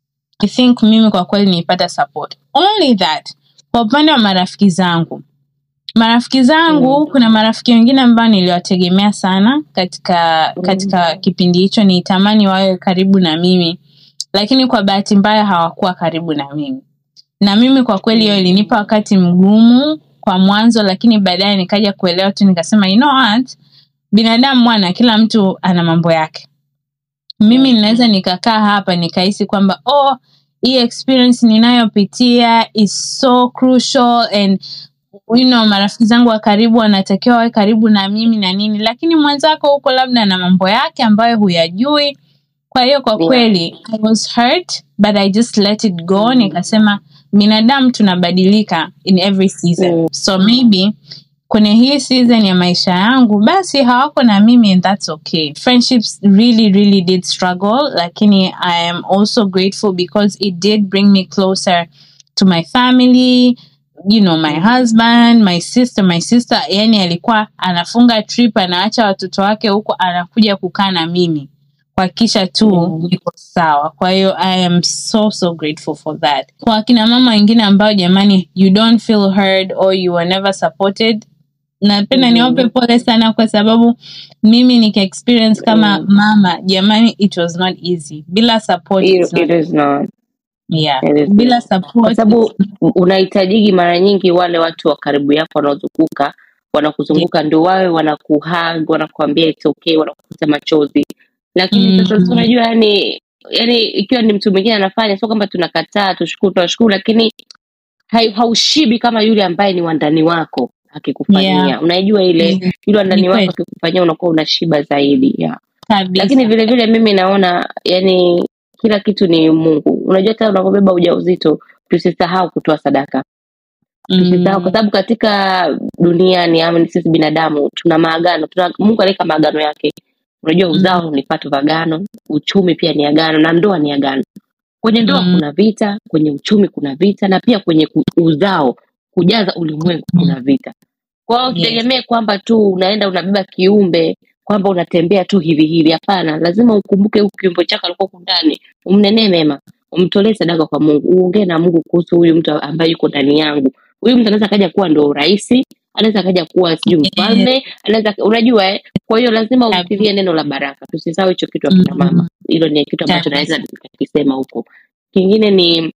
Speaker 1: i think mimi kwa kweli nilipata support only that kwa upande wa marafiki zangu marafiki zangu kuna marafiki wengine ambao niliwategemea sana katika katika kipindi hicho nitamani wawe karibu na mimi lakini kwa bahati mbaya hawakuwa karibu na mimi na mimi kwa kweli hiyo ilinipa wakati mgumu kwa mwanzo lakini baadaye nikaja kuelewa tu nikasema you know what binadamu mwana kila mtu ana mambo yake mimi ninaweza nikakaa hapa nikahisi kwamba oh hii experience ninayopitia is so crucial and you know, marafiki zangu wa karibu wanatakiwa wawe karibu na mimi na nini lakini mwenzako huko labda na mambo yake ambayo huyajui kwa hiyo kwa
Speaker 2: Yeah.
Speaker 1: kweli i was hurt but i just let it go nikasema binadamu tunabadilika in every season
Speaker 2: Mm.
Speaker 1: so maybe kwenye hii season ya maisha yangu basi hawako na mimi and that's okay friendships really really did struggle lakini i am also grateful because it did bring me closer to my family you know my husband my sister my sister yani alikuwa anafunga trip anaacha watoto wake huko anakuja kukaa na mimi kuhakikisha tu
Speaker 2: Mm.
Speaker 1: niko sawa kwa hiyo i am so so grateful for that kwa akina mama wengine ambao jamani you don't feel heard or you were never supported napenda
Speaker 2: Mhm.
Speaker 1: niwape pole sana kwa sababu mimi nika experience kama
Speaker 2: Mm.
Speaker 1: mama jamani it was not easy bila support
Speaker 2: It,
Speaker 1: it's not,
Speaker 2: it is not.
Speaker 1: yeah.
Speaker 2: it is
Speaker 1: bila
Speaker 2: not.
Speaker 1: support
Speaker 2: Kwa sababu
Speaker 1: it's-
Speaker 2: unahitajiki mara nyingi wale watu wa karibu yako wanaozunguka wanakuzunguka ndio wawe wanakuhag wanakuambia it's okay wanakufuta machozi lakini sasa
Speaker 1: Mhm.
Speaker 2: si unajua yani yani ikiwa ni mtu mwingine anafanya sio kwamba tunakataa tushukuru tunashukuru lakini hai- haushibi kama yule ambaye ni wandani wako akikufanyia
Speaker 1: Yeah.
Speaker 2: unajua ile
Speaker 1: Mm.
Speaker 2: yule wandani
Speaker 1: Ni
Speaker 2: wako
Speaker 1: kweli.
Speaker 2: akikufanyia unakuwa unashiba zaidi yeah.
Speaker 1: kabisa
Speaker 2: lakini vile vile mimi naona yani kila kitu ni mungu unajua hata unapobeba ujauzito tusisahau kutoa sadaka tusisahau kwa
Speaker 1: Mm.
Speaker 2: sababu katika duniani ama ni sisi binadamu tuna maagano tuna, mungu aliweka maagano yake unajua uzao ni pato vya agano uchumi pia ni agano na ndoa ni agano kwenye ndoa
Speaker 1: Mm.
Speaker 2: kuna vita kwenye uchumi kuna vita na pia kwenye ku- uzao kujaza ulimwengu kuna vita kwa hiyo
Speaker 1: Yes.
Speaker 2: usitegemee kwamba tu unaenda unabeba kiumbe kwamba unatembea tu hivi hivi hapana lazima ukumbuke huyu kiumbe chako alikuwa huku ndani umnenee mema umtolee sadaka kwa mungu uongee na mungu kuhusu huyu mtu ambaye yuko ndani yangu huyu mtu anaweza akaja kuwa ndo rahisi anaweza akaja kuwa sijui
Speaker 1: Yes.
Speaker 2: mfalme anaweza unajua eh? kwa hiyo lazima
Speaker 1: Kabisa.
Speaker 2: umtilie neno la baraka tusisahau hicho kitu akina
Speaker 1: Mm.
Speaker 2: mama hilo ni kitu ambacho
Speaker 1: Kabisa.
Speaker 2: naweza nikakisema huko kingine ni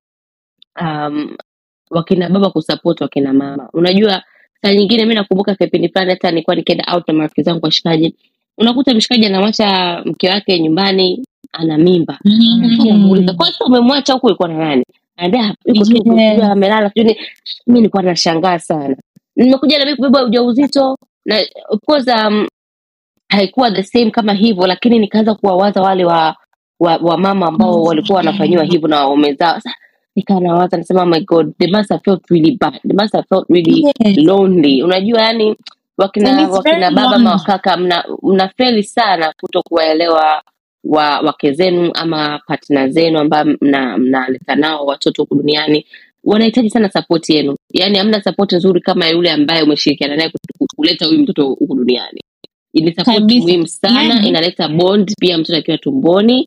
Speaker 2: um, wakina baba kusupport wakina mama unajua saa nyingine mi nakumbuka kipindi fulani hata nilikuwa nikienda out na marafiki zangu washikaji unakuta mshikaji anamwacha mke wake nyumbani ana mimba
Speaker 1: Mm.
Speaker 2: namuuliza kwa sababu umemwacha huku ulikuwa na nani Anaambia, yuko tu huku,
Speaker 1: Yes.
Speaker 2: sijui amelala sijui ni mi nilikuwa nashangaa sana nimekuja na mimi kubeba ujauzito na of course um, haikuwa the same kama hivyo lakini nikaanza kuwawaza wale wa wa, wa mama ambao walikuwa wanafanyiwa hivyo na waume zao sasa nikaa nawaza nasema oh my god they must have felt really bad they must have felt really
Speaker 1: Yes.
Speaker 2: lonely unajua yani
Speaker 1: And
Speaker 2: wakina
Speaker 1: it's
Speaker 2: wakina
Speaker 1: very
Speaker 2: baba
Speaker 1: lonely.
Speaker 2: ma wakaka mna, mnafeli sana kuto kuwaelewa wa wake zenu ama partner zenu ambao mna- mnaleta nao watoto huku duniani wanahitaji sana support yenu yaani hamna support nzuri kama yule ambaye umeshirikiana naye ku- kuleta huyu mtoto huku duniani ni support
Speaker 1: Kabisa.
Speaker 2: muhimu sana
Speaker 1: Yani-
Speaker 2: inaleta bond pia mtoto akiwa tumboni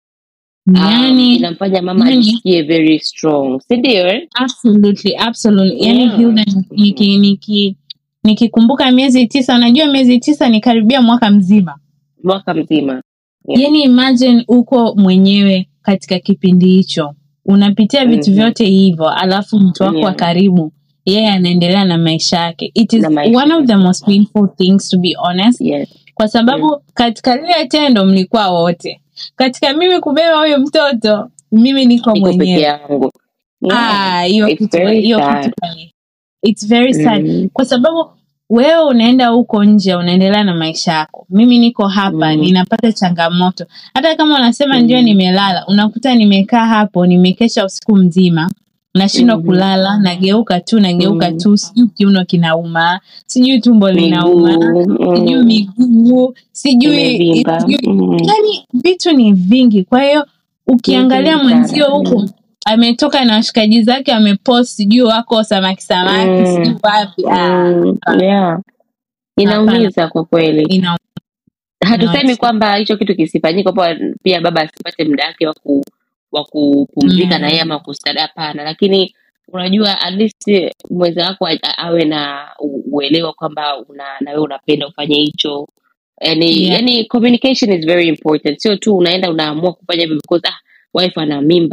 Speaker 2: um,
Speaker 1: yani
Speaker 2: inamfanya mama
Speaker 1: yani-
Speaker 2: ajisikie very strong sindio eh?
Speaker 1: absolutely absolutely yani
Speaker 2: Yeah.
Speaker 1: Hilda niki niki nikikumbuka miezi tisa unajua miezi tisa ni karibia mwaka mzima
Speaker 2: mwaka mzima Yeah.
Speaker 1: yani imagine uko mwenyewe katika kipindi hicho unapitia vitu
Speaker 2: Mhm.
Speaker 1: vyote hivyo alafu mtu wako wa
Speaker 2: Yeah.
Speaker 1: karibu yeye anaendelea na maisha yake it is
Speaker 2: Na maisha
Speaker 1: one of the most painful things to be honest
Speaker 2: yes.
Speaker 1: kwa sababu katika lile tendo mlikuwa wote katika mimi kubeba huyo mtoto mimi niko
Speaker 2: niko peke
Speaker 1: mwenyewe
Speaker 2: yangu
Speaker 1: Ah, hiyo
Speaker 2: It's
Speaker 1: kitu
Speaker 2: very
Speaker 1: hiyo
Speaker 2: sad.
Speaker 1: kitu kali. it's very sad
Speaker 2: Mhm.
Speaker 1: kwa sababu wewe unaenda huko nje unaendelea na maisha yako mimi niko hapa
Speaker 2: Mm.
Speaker 1: ninapata changamoto hata kama unasema
Speaker 2: Mm.
Speaker 1: ndio nimelala unakuta nimekaa hapo nimekesha usiku mzima nashindwa
Speaker 2: Mhm.
Speaker 1: kulala nageuka tu nageuka
Speaker 2: Mm.
Speaker 1: tu sijui kiuno kinauma sijui tumbo linauma
Speaker 2: Miguu,
Speaker 1: sijui
Speaker 2: mm,
Speaker 1: miguu sijui
Speaker 2: imevimba.
Speaker 1: sijui
Speaker 2: Mm.
Speaker 1: yani vitu ni vingi kwa hiyo ukiangalia
Speaker 2: Vingi sana.
Speaker 1: mwenzio huku ametoka na washikaji zake amepost sijui wako samaki samaki
Speaker 2: Mm.
Speaker 1: sijui wapi ah,
Speaker 2: Mm, yeah. inaumiza kwa kweli
Speaker 1: ina
Speaker 2: hatusemi
Speaker 1: Not-
Speaker 2: kwamba hicho kitu kisifanyike kwamba pia baba asipate muda wake wa ku- wa kupumzika
Speaker 1: Mm.
Speaker 2: na yeye ama kustada hapana lakini unajua at least mwenza wako a- a- awe na u- uelewa kwamba una na wewe unapenda ufanye hicho yani
Speaker 1: Yeah.
Speaker 2: yani communication is very important sio tu unaenda unaamua kufanya hivyo because ah wife ana mimba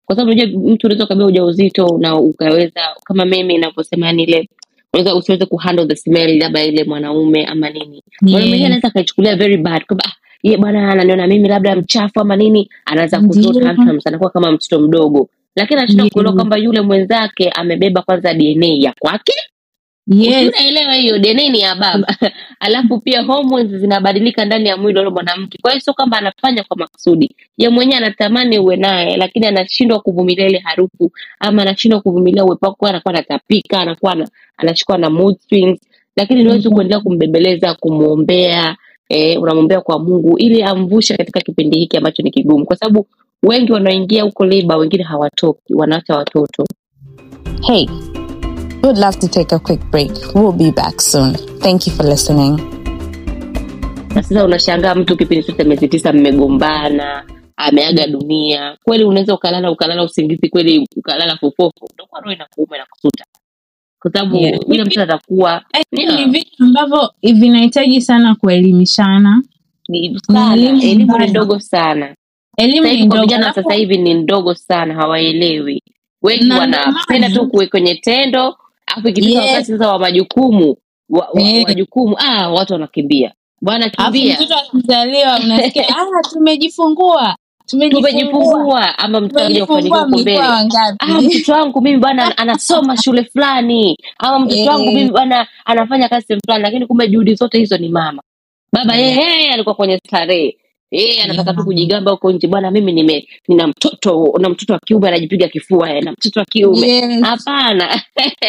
Speaker 2: kwa sababu unajua mtu unaweza ukabeba ujauzito na ukaweza kama mimi inavyosema yani ile unaweza usiweze kuhandle the smell labda ile mwanaume ama nini mwanaume mwingine
Speaker 1: Yes.
Speaker 2: anaweza akaichukulia very bad kwamba ah, ye bwana ananiona mimi labda mchafu ama nini anaanza kuthrow
Speaker 1: Ndio.
Speaker 2: tantrums anakuwa kama mtoto mdogo lakini anashindwa
Speaker 1: Yes.
Speaker 2: kuelewa kwamba yule mwenzake amebeba kwanza dna ya kwake
Speaker 1: Yes.
Speaker 2: unaelewa hiyo dna ni ya baba alafu pia hormones zinabadilika ndani ya mwili wa yule mwanamke kwa hiyo sio kwamba anafanya kwa makusudi ye mwenyewe anatamani uwe naye lakini anashindwa kuvumilia ile harufu ama anashindwa kuvumilia uwepo wako anakuwa anatapika anakuwa ana- anashikwa na mood swings lakini niwezi
Speaker 1: Mhm.
Speaker 2: kuendelea kumbembeleza kumwombea eh, unamwombea kwa mungu ili amvushe katika kipindi hiki ambacho ni kigumu kwa sababu wengi wanaoingia huko leba wengine hawatoki wanaacha watoto
Speaker 1: Hey, we would love to take a quick break. We'll be back soon. Thank you for listening.
Speaker 2: na sasa unashangaa mtu kipindi chote miezi tisa mmegombana ameaga dunia kweli unaweza ukalala ukalala usingizi kweli ukalala fofofo utakuwa roho inakuuma inakusuta kwa sababu
Speaker 1: Yeah.
Speaker 2: yule mtu atakuwa
Speaker 1: Ni vitu ambavyo vinahitaji sana kuelimishana.
Speaker 2: ni sana
Speaker 1: elimu
Speaker 2: elimu ni
Speaker 1: mbaya.
Speaker 2: ndogo sana
Speaker 1: Elimu
Speaker 2: sasa
Speaker 1: ni
Speaker 2: hivi kwa
Speaker 1: ndogo.
Speaker 2: vijana
Speaker 1: alafu-
Speaker 2: sasa hivi ni ndogo sana hawaelewi wengi
Speaker 1: Na ndio
Speaker 2: wanapenda
Speaker 1: maana-
Speaker 2: tu kuwe kwenye tendo alafu ikifika
Speaker 1: Yes.
Speaker 2: wakati sasa wa majukumu wa, wa,
Speaker 1: Eh.
Speaker 2: majukumu ah, watu wanakimbia bwana
Speaker 1: Alafu
Speaker 2: kimbia
Speaker 1: mtoto akizaliwa unasikia ah, tumejifungua tumejifungua
Speaker 2: tumejifungua ama mtoto akija kufanikiwa
Speaker 1: tumejifungua
Speaker 2: huko mbele
Speaker 1: mlikuwa
Speaker 2: ah,
Speaker 1: wangapi?
Speaker 2: mtoto wangu mimi bwana anasoma shule fulani ama mtoto
Speaker 1: Eh.
Speaker 2: wangu mimi bwana anafanya kazi sehemu fulani lakini kumbe juhudi zote hizo ni mama baba yeye
Speaker 1: Yeah.
Speaker 2: yeye alikuwa kwenye starehe yeye anataka
Speaker 1: Yeah.
Speaker 2: tu kujigamba huko nje bwana mimi nime nina mtoto na mtoto wa kiume anajipiga kifua eh, na mtoto wa kiume
Speaker 1: Yes.
Speaker 2: hapana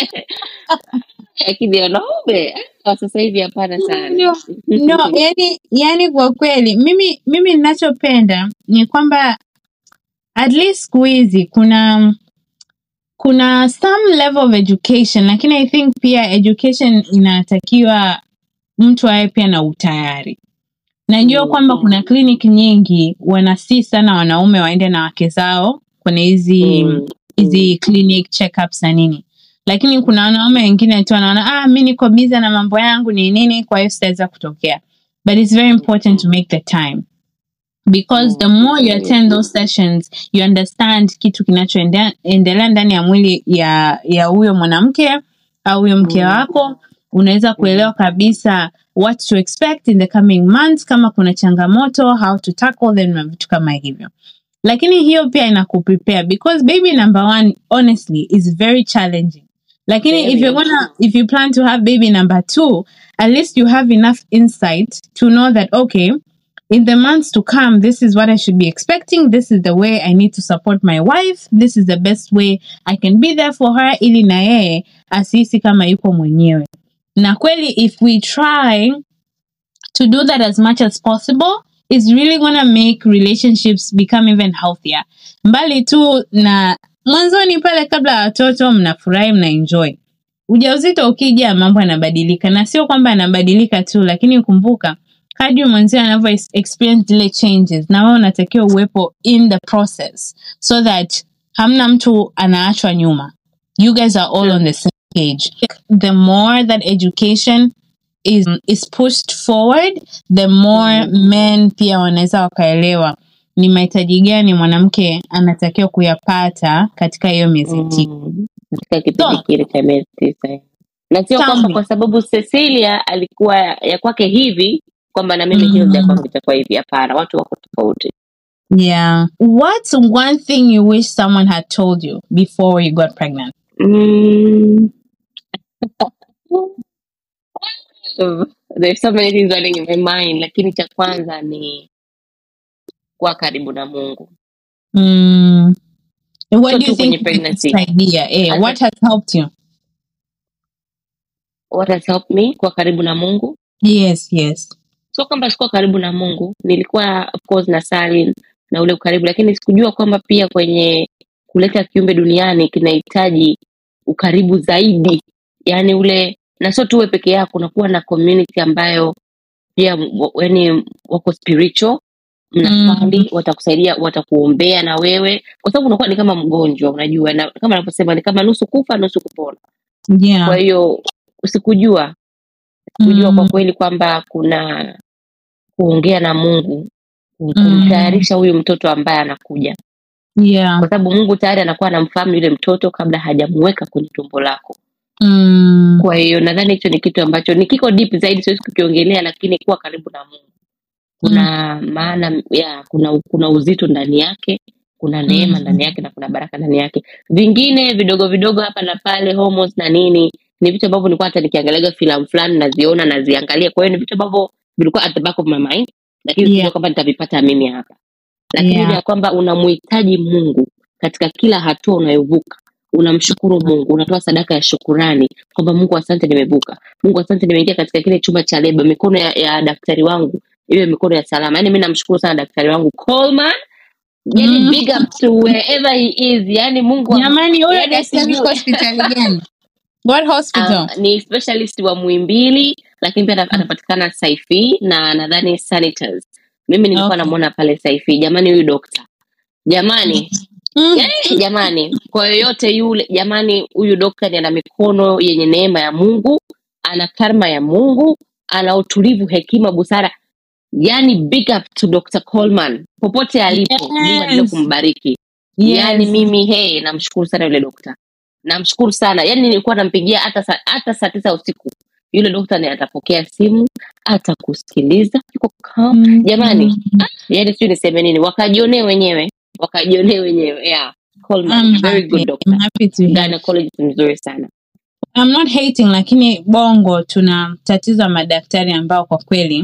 Speaker 2: lakini wanaume ah, sasa hivi hapana sana
Speaker 1: Ndio. No, yani, yani kwa kweli mimi mimi ninachopenda ni kwamba at least siku hizi kuna kuna some level of education lakini I think pia education inatakiwa mtu awe pia na utayari. Najua
Speaker 2: Mm,
Speaker 1: kwamba
Speaker 2: mm.
Speaker 1: kuna clinic nyingi wanasii sana wanaume waende na wake zao kwenye hizi
Speaker 2: Mm,
Speaker 1: hizi clinic checkups na nini lakini kuna wanaume wengine tu wanaona ah mi niko biza na mambo yangu ni nini kwa hiyo sitaweza kutokea but it's very important to make the time because the more you attend those sessions you understand kitu kinachoendelea ndani ya mwili ya ya huyo mwanamke au huyo mke
Speaker 2: Mm.
Speaker 1: wako unaweza kuelewa kabisa what to expect in the coming months kama kuna changamoto how to tackle them na vitu kama hivyo lakini hiyo pia inakuprepare because baby number one honestly is very challenging lakini
Speaker 2: Very.
Speaker 1: if you're gonna if you plan to have baby number two at least you have enough insight to know that okay in the months to come this is what i should be expecting this is the way i need to support my wife this is the best way i can be there for her ili na yeye asihisi kama yuko mwenyewe na kweli if we try to do that as much as possible is really gonna make relationships become even healthier mbali tu na mwanzoni pale kabla ya watoto mnafurahi mna enjoy ujauzito ukija mambo yanabadilika na sio kwamba yanabadilika tu lakini kumbuka kadri mwenzio anavyo ex- experience zile changes na wewe unatakiwa uwepo in the process so that hamna mtu anaachwa nyuma you guys are all on the same page the more that education is, is pushed forward the more men pia wanaweza wakaelewa ni mahitaji gani mwanamke anatakiwa kuyapata katika hiyo miezi tisa
Speaker 2: Mm. katika kipindi
Speaker 1: So-
Speaker 2: kile cha miezi tisa na sio
Speaker 1: Tell
Speaker 2: kwamba
Speaker 1: me.
Speaker 2: kwa sababu Cecilia alikuwa ya kwake hivi kwamba na mimi
Speaker 1: Mm.
Speaker 2: Hilda kwangu itakuwa hivi hapana watu wako tofauti
Speaker 1: yeah what's one thing you wish someone had told you before you got pregnant
Speaker 2: mm. There's so many things running in my mind lakini cha kwanza ni kuwa karibu na Mungu
Speaker 1: mm. what
Speaker 2: So
Speaker 1: do you
Speaker 2: tu kwenye
Speaker 1: think is
Speaker 2: pregnancy.
Speaker 1: this idea eh,
Speaker 2: As a-
Speaker 1: what has helped you
Speaker 2: what has helped me kuwa karibu na Mungu
Speaker 1: yes yes
Speaker 2: sio kwamba sikuwa karibu na Mungu, nilikuwa of course na sali na ule ukaribu, lakini sikujua kwamba pia kwenye kuleta kiumbe duniani kinahitaji ukaribu zaidi, yaani ule na sio tuwe peke yako, unakuwa na community ambayo pia yani wako spiritual mnasali watakusaidia watakuombea na wewe kwa sababu unakuwa ni kama mgonjwa unajua na kama anavyosema ni kama nusu kufa nusu kupona
Speaker 1: yeah
Speaker 2: kwa hiyo sikujua sikujua
Speaker 1: Mm.
Speaker 2: kwa kweli kwamba kuna kuongea na mungu
Speaker 1: Mm.
Speaker 2: kumtayarisha huyu mtoto ambaye anakuja
Speaker 1: yeah.
Speaker 2: kwa sababu mungu tayari anakuwa anamfahamu yule mtoto kabla hajamuweka kwenye tumbo lako
Speaker 1: Mm.
Speaker 2: kwa hiyo nadhani hicho ni kitu ambacho ni kiko deep zaidi siwezi kukiongelea lakini kuwa karibu na mungu kuna maana ya kuna kuna uzito ndani yake kuna neema
Speaker 1: Mm.
Speaker 2: ndani yake na kuna baraka ndani yake vingine vidogo vidogo hapa na pale homos na nini ni vitu ambavyo nilikuwa hata nikiangaliaga filamu fulani naziona naziangalia kwa hiyo ni vitu ambavyo vilikuwa at the back of my mind lakini
Speaker 1: Yeah.
Speaker 2: yeah. kwamba nitavipata mimi hapa lakini
Speaker 1: Yeah.
Speaker 2: ile ya kwamba unamhitaji mungu katika kila hatua unayovuka unamshukuru mungu unatoa sadaka ya shukurani kwamba mungu asante nimevuka mungu asante nimeingia katika kile chumba cha leba mikono ya, ya daktari wangu iwe mikono ya salama yaani mi namshukuru sana daktari wangu Coleman yani
Speaker 1: Mm.
Speaker 2: big up to wherever he is yani mungu wa-
Speaker 1: jamani huyo
Speaker 2: Yaani
Speaker 1: daktari
Speaker 2: sijui.
Speaker 1: yuko hospitali gani what hospital
Speaker 2: Ah, ni specialist wa Muhimbili lakini pia ana- anapatikana Saifi na nadhani Sanitors. Mimi nilikuwa
Speaker 1: Okay.
Speaker 2: namuona pale Saifi. Jamani, huyu dokta jamani,
Speaker 1: Mm.
Speaker 2: yani, jamani, kwa yoyote yule jamani, huyu dokta ni ana mikono yenye neema ya Mungu, ana karma ya Mungu, ana utulivu, hekima, busara. Yani big up to Dr. Coleman popote alipo,
Speaker 1: Yes.
Speaker 2: Mungu aendelee kumbariki.
Speaker 1: Yes.
Speaker 2: Yani mimi hey, namshukuru sana yule dokta, namshukuru sana. Yani nilikuwa nampigia hata saa, hata saa tisa usiku, yule dokta ni atapokea simu, atakusikiliza, yuko calm.
Speaker 1: Mm.
Speaker 2: Jamani, yani sijui niseme nini, wakajionee wenyewe, wakajionee wenyewe. Yeah, Coleman,
Speaker 1: I'm
Speaker 2: very
Speaker 1: happy.
Speaker 2: good doctor,
Speaker 1: I'm happy to hear.
Speaker 2: gynecologist mzuri sana.
Speaker 1: I'm not hating lakini bongo tuna tatizo la madaktari ambao kwa kweli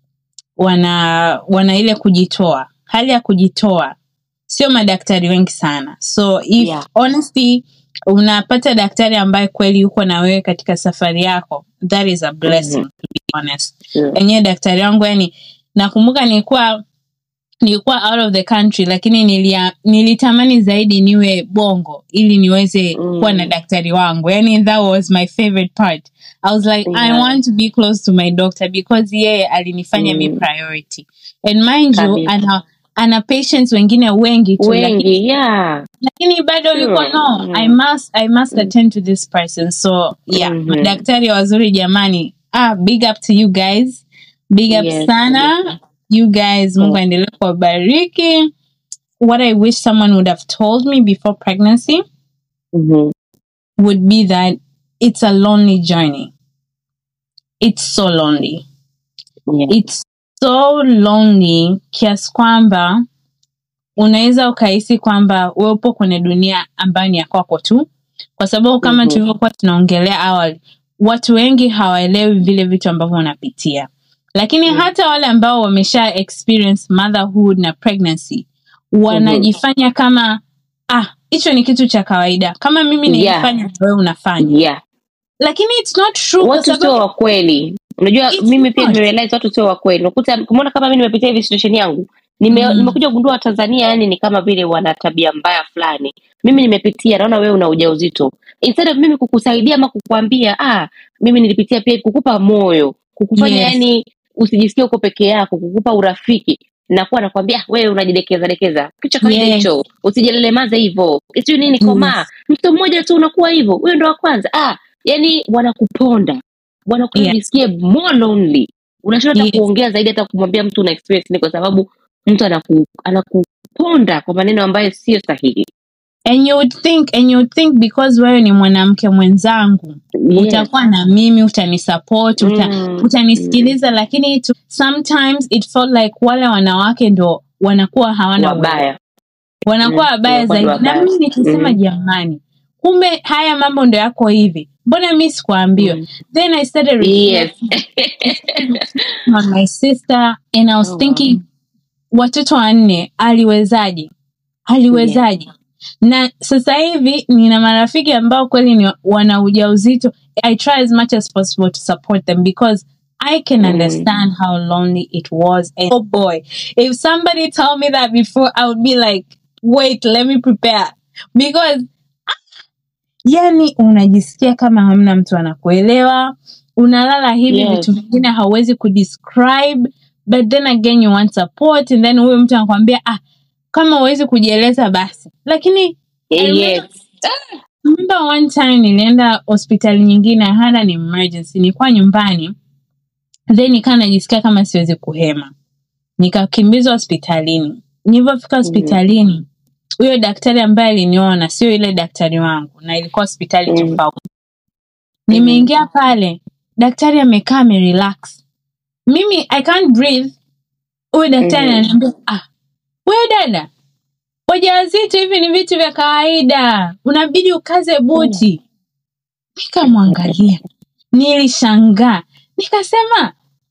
Speaker 1: wana wana ile kujitoa hali ya kujitoa sio madaktari wengi sana so if
Speaker 2: Yeah.
Speaker 1: honestly unapata daktari ambaye kweli yuko na wewe katika safari yako that is a blessing
Speaker 2: Mhm.
Speaker 1: to be honest
Speaker 2: Sure.
Speaker 1: enyewe daktari wangu yani nakumbuka nilikuwa nilikuwa out of the country lakini nilia, nilitamani zaidi niwe bongo ili niweze
Speaker 2: Mm.
Speaker 1: kuwa na daktari wangu yani that was my favorite part i was like i
Speaker 2: Yeah.
Speaker 1: want to be close to my doctor because yeye alinifanya
Speaker 2: Mm.
Speaker 1: mi priority and mind you
Speaker 2: Kabisa.
Speaker 1: ana ana patients wengine wengi tu lakini,
Speaker 2: Wengi, yeah.
Speaker 1: lakini bado
Speaker 2: Sure.
Speaker 1: ulikuwa no
Speaker 2: Mm.
Speaker 1: i must i must attend to this person so yeah
Speaker 2: Mhm.
Speaker 1: madaktari wazuri jamani ah big up to you guys big up
Speaker 2: Yes,
Speaker 1: sana
Speaker 2: kabisa.
Speaker 1: you guys mungu
Speaker 2: Mm.
Speaker 1: aendelee kuwabariki what i wish someone would have told me before pregnancy
Speaker 2: Mhm.
Speaker 1: would be that it's a lonely journey it's so lonely
Speaker 2: Yeah.
Speaker 1: it's so lonely kiasi kwamba unaweza ukahisi kwamba we upo kwenye dunia ambayo ni ya kwako tu kwa sababu kama
Speaker 2: Mhm.
Speaker 1: tulivyokuwa tunaongelea awali watu wengi hawaelewi vile vitu ambavyo unapitia lakini
Speaker 2: Mm.
Speaker 1: hata wale ambao wamesha experience motherhood na pregnancy wanajifanya kama ah hicho ni kitu cha kawaida kama mimi
Speaker 2: Yeah.
Speaker 1: nilifanya na wewe unafanya
Speaker 2: Yeah.
Speaker 1: lakini it's not true kwa
Speaker 2: watu sio
Speaker 1: sababu
Speaker 2: wa kweli unajua
Speaker 1: It's
Speaker 2: mimi pia
Speaker 1: not.
Speaker 2: nimerealize watu sio wa kweli unakuta kumeona kama mimi nimepitia hivi situation yangu nime,
Speaker 1: Mm.
Speaker 2: nimekuja kugundua Tanzania yani ni kama vile wana tabia mbaya fulani mimi nimepitia naona wewe una ujauzito instead of mimi kukusaidia ama kukuambia ah mimi nilipitia pia kukupa moyo kukufanya
Speaker 1: Yes.
Speaker 2: yani usijisikie uko peke yako kukupa urafiki nakuwa nakwambia "Ah, wewe unajidekeza dekeza kicha kawaida
Speaker 1: Yes.
Speaker 2: hicho usijelelemaza hivyo sijui nini komaa
Speaker 1: Yes.
Speaker 2: mtu mmoja tu unakuwa hivyo wewe ndo wa kwanza ah yani wanakuponda wanakufanya
Speaker 1: Yeah.
Speaker 2: ujisikie more lonely unashinda hata
Speaker 1: Yes.
Speaker 2: kuongea zaidi hata kumwambia mtu una experience ni kwa sababu mtu anaku, anakuponda kwa maneno ambayo sio sahihi
Speaker 1: and you would think and you would think because wewe ni mwanamke mwenzangu
Speaker 2: Yes.
Speaker 1: utakuwa na mimi utanisupport uta,
Speaker 2: Mm,
Speaker 1: utanisikiliza lakini to, sometimes it felt like wale wanawake ndo wanakuwa hawana uwezo.
Speaker 2: wabaya
Speaker 1: wanakuwa
Speaker 2: Mm,
Speaker 1: wabaya
Speaker 2: wanakuwa
Speaker 1: zaidi
Speaker 2: wabaya.
Speaker 1: na mimi nikisema
Speaker 2: Mm.
Speaker 1: jamani kumbe haya mambo ndo yako hivi mbona mi sikuambiwa
Speaker 2: Mm.
Speaker 1: then i started
Speaker 2: yes
Speaker 1: reflecting on my sister and i was
Speaker 2: Oh,
Speaker 1: thinking watoto wanne aliwezaje aliwezaje na sasa hivi nina marafiki ambao kweli ni wana ujauzito i try as much as possible to support them because i can
Speaker 2: Mm.
Speaker 1: understand how lonely it was and oh boy if somebody told me that before i would be like wait let me prepare because ah, yani unajisikia kama hamna mtu anakuelewa unalala hivi
Speaker 2: Yes.
Speaker 1: vitu vingine hauwezi kudescribe but then again you want support and then huyu mtu anakwambia ah kama huwezi kujieleza basi lakini I
Speaker 2: yes
Speaker 1: remember one time nilienda hospitali nyingine I had an emergency nilikuwa nyumbani then nikaa najisikia kama siwezi kuhema nikakimbizwa hospitalini nilivyofika hospitalini huyo daktari ambaye aliniona sio ile daktari wangu na ilikuwa hospitali
Speaker 2: Mm.
Speaker 1: tofauti nimeingia pale daktari amekaa amerelax mimi i can't breathe huyu daktari
Speaker 2: Mhm.
Speaker 1: ananiambia ah wewe dada wajawazito hivi ni vitu vya kawaida unabidi ukaze buti nikamwangalia nilishangaa nikasema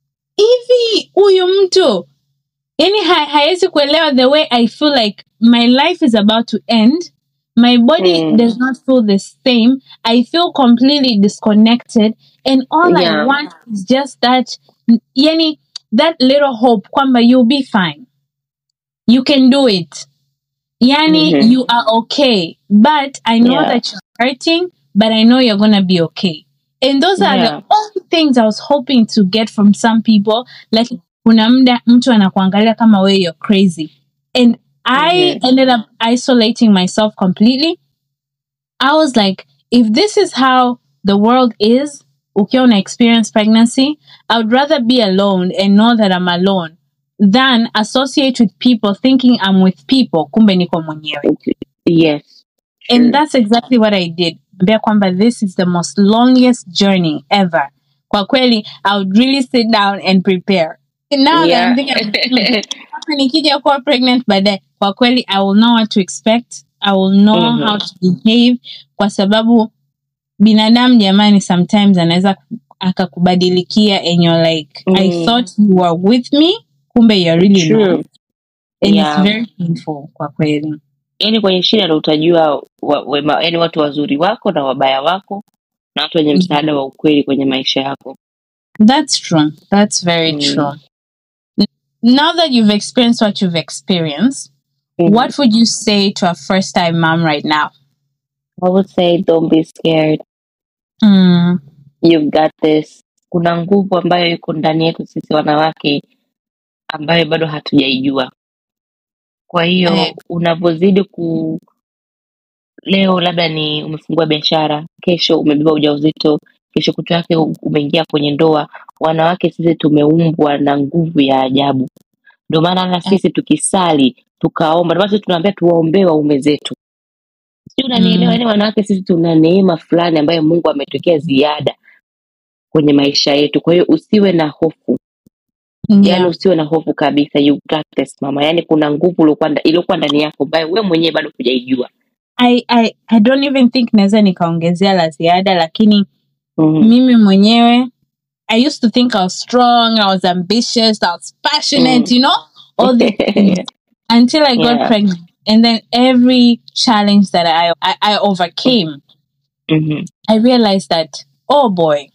Speaker 1: hivi huyu mtu yani ha hawezi kuelewa the way i feel like my life is about to end my body
Speaker 2: Mm.
Speaker 1: does not feel the same i feel completely disconnected and all i
Speaker 2: Yeah.
Speaker 1: want is just that yani that little hope kwamba you'll be fine you can do it yani
Speaker 2: Mhm.
Speaker 1: you are okay but i know
Speaker 2: Yeah.
Speaker 1: that you're hurting but i know you're gonna be okay and those are
Speaker 2: Yeah.
Speaker 1: the only things i was hoping to get from some people like kuna mda mtu anakuangalia kama wewe you're crazy and i
Speaker 2: Mhm.
Speaker 1: ended up isolating myself completely i was like if this is how the world is ukiwa una experience pregnancy i would rather be alone and know that i'm alone than associate with people thinking i'm with people kumbe niko mwenyewe
Speaker 2: Yes.
Speaker 1: and
Speaker 2: True.
Speaker 1: that's exactly what i did ambia kwamba this is the most longest journey ever kwa kweli i would really sit down and prepare now that I'm thinking
Speaker 2: Yeah.
Speaker 1: kama nikija kuwa pregnant baadaye kwa kweli i will know what to expect i will know
Speaker 2: Mhm.
Speaker 1: how to behave kwa sababu binadamu jamani sometimes anaweza akakubadilikia and you're like i
Speaker 2: Mm.
Speaker 1: thought you were with me kumbe you're really
Speaker 2: True.
Speaker 1: not and
Speaker 2: Yeah.
Speaker 1: it's very painful kwa kweli
Speaker 2: yani kwenye shida ndo utajua wa, wema, yani watu wazuri wako na wabaya wako na watu wenye msaada wa ukweli kwenye maisha yako
Speaker 1: That's true. That's very
Speaker 2: Mm.
Speaker 1: true. N- Now that you've experienced what you've experienced,
Speaker 2: Mhm.
Speaker 1: what would you say to a first time mom right now?
Speaker 2: I would say don't be scared
Speaker 1: Mm,
Speaker 2: you've got this kuna nguvu ambayo iko ndani yetu sisi wanawake ambayo bado hatujaijua kwa hiyo
Speaker 1: Eh.
Speaker 2: unavyozidi ku leo labda ni umefungua biashara kesho umebeba ujauzito kesho kutu yake umeingia kwenye ndoa wanawake sisi tumeumbwa na nguvu ya ajabu ndio maana hata sisi tukisali tukaomba ndio maana sisi tunaambia tuwaombee waume zetu si unanielewa
Speaker 1: Mm.
Speaker 2: yani wanawake sisi tuna neema fulani ambayo mungu ametokea ziada kwenye maisha yetu kwa hiyo usiwe na hofu yani
Speaker 1: yeah.
Speaker 2: usiwe na hofu kabisa you got this mama yani kuna nguvu iliyokuwa nda- iliyokuwa ndani yako ambayo wewe mwenyewe bado hujaijua
Speaker 1: I, I, I don't even think naweza nikaongezea la ziada lakini
Speaker 2: Mhm.
Speaker 1: mimi mwenyewe I used to think I was strong, I was ambitious, I was passionate,
Speaker 2: Mm.
Speaker 1: you know, all these things until I got
Speaker 2: Yeah.
Speaker 1: pregnant. And then every challenge that I, I, I overcame,
Speaker 2: Mhm.
Speaker 1: I realized that, oh boy,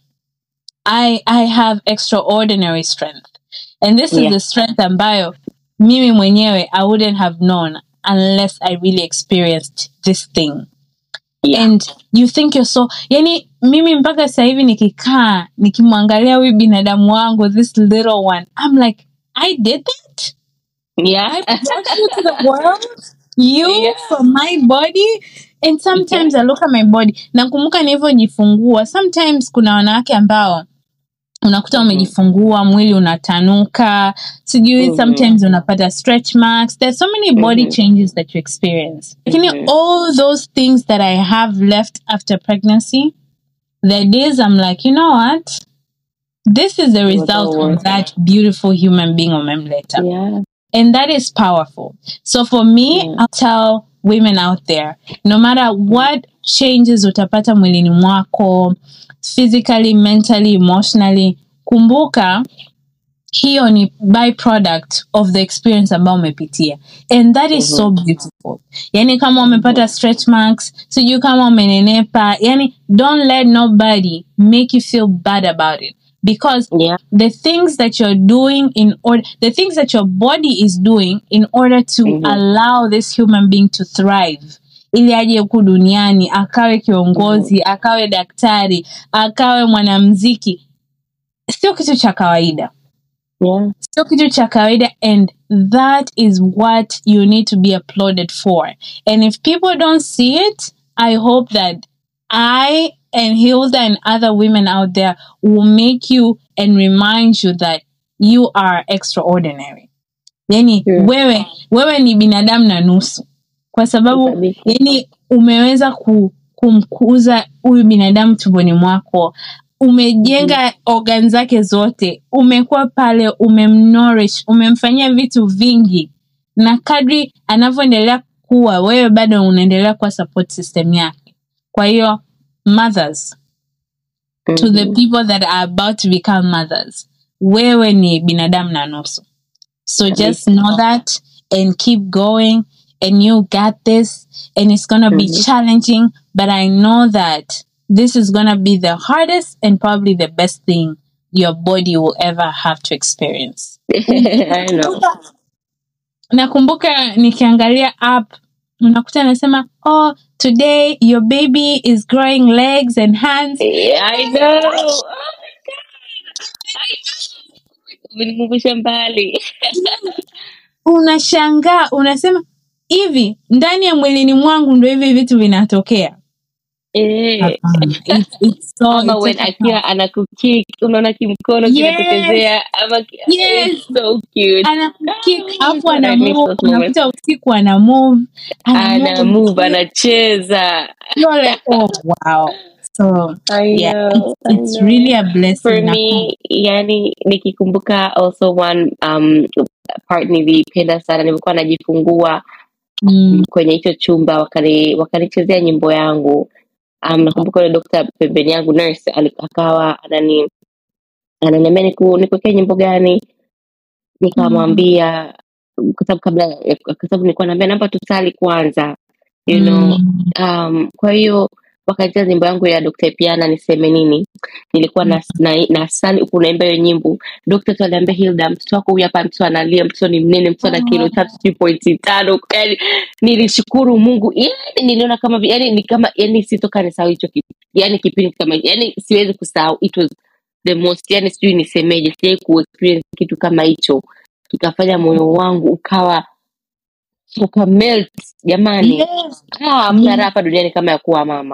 Speaker 1: I I have extraordinary strength. And this is
Speaker 2: Yeah.
Speaker 1: the strength ambayo mimi mwenyewe I wouldn't have known unless I really experienced this thing.
Speaker 2: Yeah.
Speaker 1: And you think you're so yani mimi mpaka sasa hivi nikikaa nikimwangalia huyu binadamu wangu this little one I'm like I did that
Speaker 2: Yeah.
Speaker 1: I brought you to the world you
Speaker 2: Yeah.
Speaker 1: from my body and sometimes I look at my body nakumbuka nilivyojifungua sometimes kuna wanawake ambao unakuta
Speaker 2: Mhm.
Speaker 1: umejifungua mwili unatanuka sijui
Speaker 2: Mhm.
Speaker 1: sometimes unapata stretch marks there's so many body
Speaker 2: Mhm.
Speaker 1: changes that you experience lakini
Speaker 2: Mhm.
Speaker 1: all those things that i have left after pregnancy the days i'm like you know what this is the
Speaker 2: was
Speaker 1: result
Speaker 2: all
Speaker 1: of
Speaker 2: worth
Speaker 1: that beautiful human being umemleta
Speaker 2: Yeah.
Speaker 1: and that is powerful. So for me,
Speaker 2: Yeah.
Speaker 1: I'll tell women out there, no matter what changes utapata mwilini mwako, physically, mentally, emotionally, kumbuka hiyo ni byproduct of the experience ambayo umepitia and that is so beautiful yani kama umepata stretch marks sijui kama umenenepa yani don't let nobody make you feel bad about it because
Speaker 2: Yeah.
Speaker 1: the things that you're doing in order the things that your body is doing in order to
Speaker 2: Mhm.
Speaker 1: allow this human being to thrive ili aje huku duniani akawe kiongozi akawe daktari akawe mwanamziki sio kitu cha kawaida
Speaker 2: Yeah.
Speaker 1: sio kitu cha kawaida and that is what you need to be applauded for and if people don't see it i hope that i and hilda and other women out there will make you and remind you that you are extraordinary yani
Speaker 2: Yeah.
Speaker 1: wewe wewe ni binadamu na nusu kwa kwa sababu
Speaker 2: Kabisa.
Speaker 1: yani umeweza ku, kumkuza huyu binadamu tumboni mwako umejenga organ zake zote umekuwa pale umemnourish umemfanyia vitu vingi na kadri anavyoendelea kuwa wewe bado unaendelea kuwa support system yake kwa hiyo mothers to the
Speaker 2: Mhm.
Speaker 1: people that are about to become mothers wewe ni binadamu na nusu so just know that and keep going and you got this and it's going to be
Speaker 2: Mhm.
Speaker 1: challenging but i know that this is going to be the hardest and probably the best thing your body will ever have to experience
Speaker 2: I know.
Speaker 1: nakumbuka nikiangalia app unakuta anasema oh today your baby is growing legs and hands
Speaker 2: Yeah, I know. Oh my God. I know. Umenikumbusha mbali.
Speaker 1: unashangaa unasema hivi ndani ya mwilini mwangu ndo hivi vitu vinatokea
Speaker 2: Eh.
Speaker 1: Hapana. It's- it's so-
Speaker 2: ama
Speaker 1: it's
Speaker 2: when
Speaker 1: such a-
Speaker 2: akiwa anakukick unaona kimkono
Speaker 1: Yes.
Speaker 2: kinatokezea ama ki-
Speaker 1: Yes.
Speaker 2: it's so cute
Speaker 1: anakukick
Speaker 2: Ah,
Speaker 1: afu
Speaker 2: I
Speaker 1: ana
Speaker 2: miss
Speaker 1: move
Speaker 2: those moments.
Speaker 1: unakuta usiku ana move
Speaker 2: ana move anacheza
Speaker 1: You're like, oh wow so
Speaker 2: I
Speaker 1: yeah
Speaker 2: know,
Speaker 1: it's,
Speaker 2: I
Speaker 1: it's
Speaker 2: know.
Speaker 1: really a blessing
Speaker 2: for
Speaker 1: na-
Speaker 2: me yani nikikumbuka also one um, part nilipenda sana nilikuwa najifungua
Speaker 1: mm,
Speaker 2: kwenye hicho chumba wakani- wakanichezea nyimbo yangu um, nakumbuka yule dokta pembeni yangu nurse ali- akawa anani ananiambia niku- nikuwekee nyimbo gani nikamwambia kwa sababu kabla kwa sababu nilikuwa naambia naomba tusali kwanza you know
Speaker 1: mm,
Speaker 2: um, kwa hiyo wakacheza nyimbo yangu ya Dr. Piana niseme nini nilikuwa na, na, na sali huku naimba hiyo nyimbo Dr. tu aliambia Hilda mtoto wako huyu hapa mtoto analia mtoto ni mnene mtoto ana kilo tatu sijui pointi tano yani nilishukuru Mungu yani niliona kama vi- yani ni kama yani sitoka nisahau hicho kipi yani kipindi kama yani siwezi kusahau it was the most yani sijui nisemeje sijai kuexperience kitu kama hicho kikafanya moyo wangu ukawa uka melt jamani
Speaker 1: yes
Speaker 2: Ah, hamna
Speaker 1: Yes.
Speaker 2: raha hapa duniani kama ya kuwa mama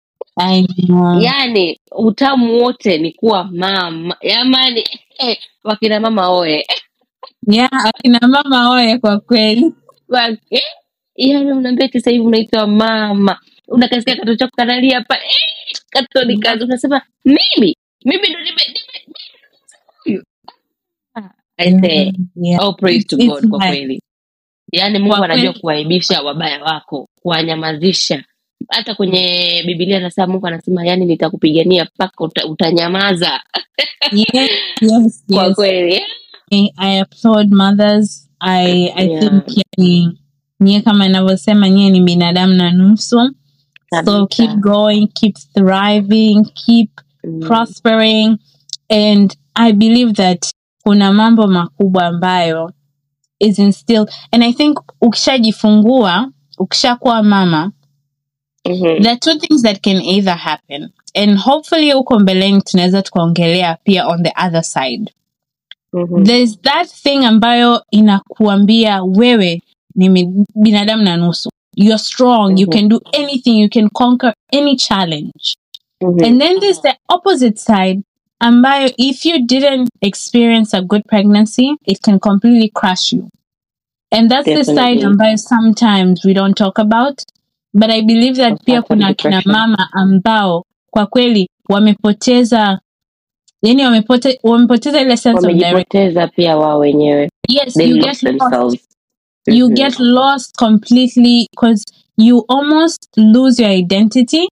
Speaker 1: I know.
Speaker 2: yaani utamu wote ni kuwa mama jamani eh, wakina mama oe
Speaker 1: yeah akina mama oye kwa kweli
Speaker 2: Wa- eh, yaani unaambia eti sasa hivi unaitwa mama unakasikia katoto chako kanalia hapa eh, katoto ni kazi unasema mimi mimi ndo nime nime- huyu Ah, I say,
Speaker 1: yeah.
Speaker 2: all praise to
Speaker 1: It's
Speaker 2: God kwa
Speaker 1: like-
Speaker 2: kweli yaani mungu
Speaker 1: Kwa
Speaker 2: anajua
Speaker 1: kweli.
Speaker 2: kuwaibisha wabaya wako kuwanyamazisha hata kwenye bibilia anasema mungu anasema yani nitakupigania mpaka uta, utanyamaza
Speaker 1: yes, yes,
Speaker 2: kwa
Speaker 1: yes.
Speaker 2: kweli
Speaker 1: I, I applaud mothers. I, I
Speaker 2: Yeah.
Speaker 1: think yani, nyie kama inavyosema nyie ni binadamu na nusu. So
Speaker 2: Kabisa.
Speaker 1: keep going, keep thriving, keep
Speaker 2: Mm.
Speaker 1: prospering. And I believe that kuna mambo makubwa ambayo is instilled. And I think ukishajifungua, ukishakuwa mama,
Speaker 2: Mhm.
Speaker 1: there are two things that can either happen. And hopefully huko mbeleni tunaweza tukaongelea pia on the other side.
Speaker 2: Mhm.
Speaker 1: there's that thing ambayo inakuambia wewe ni mi- binadamu na nusu you're strong you
Speaker 2: Mhm.
Speaker 1: can do anything you can conquer any challenge
Speaker 2: Mhm.
Speaker 1: and then there's the opposite side ambayo if you didn't experience a good pregnancy it can completely crush you and that's the side
Speaker 2: Definitely.
Speaker 1: ambayo sometimes we don't talk about but i believe that pia
Speaker 2: Postpartum
Speaker 1: kuna kina
Speaker 2: depression.
Speaker 1: mama ambao kwa kweli wamepoteza yani wamepote, wamepoteza ile sense of direction
Speaker 2: wamejipoteza pia wao wenyewe
Speaker 1: yes
Speaker 2: they
Speaker 1: you
Speaker 2: lost
Speaker 1: get lost
Speaker 2: themselves
Speaker 1: you
Speaker 2: Mhm.
Speaker 1: get lost completely because you almost lose your identity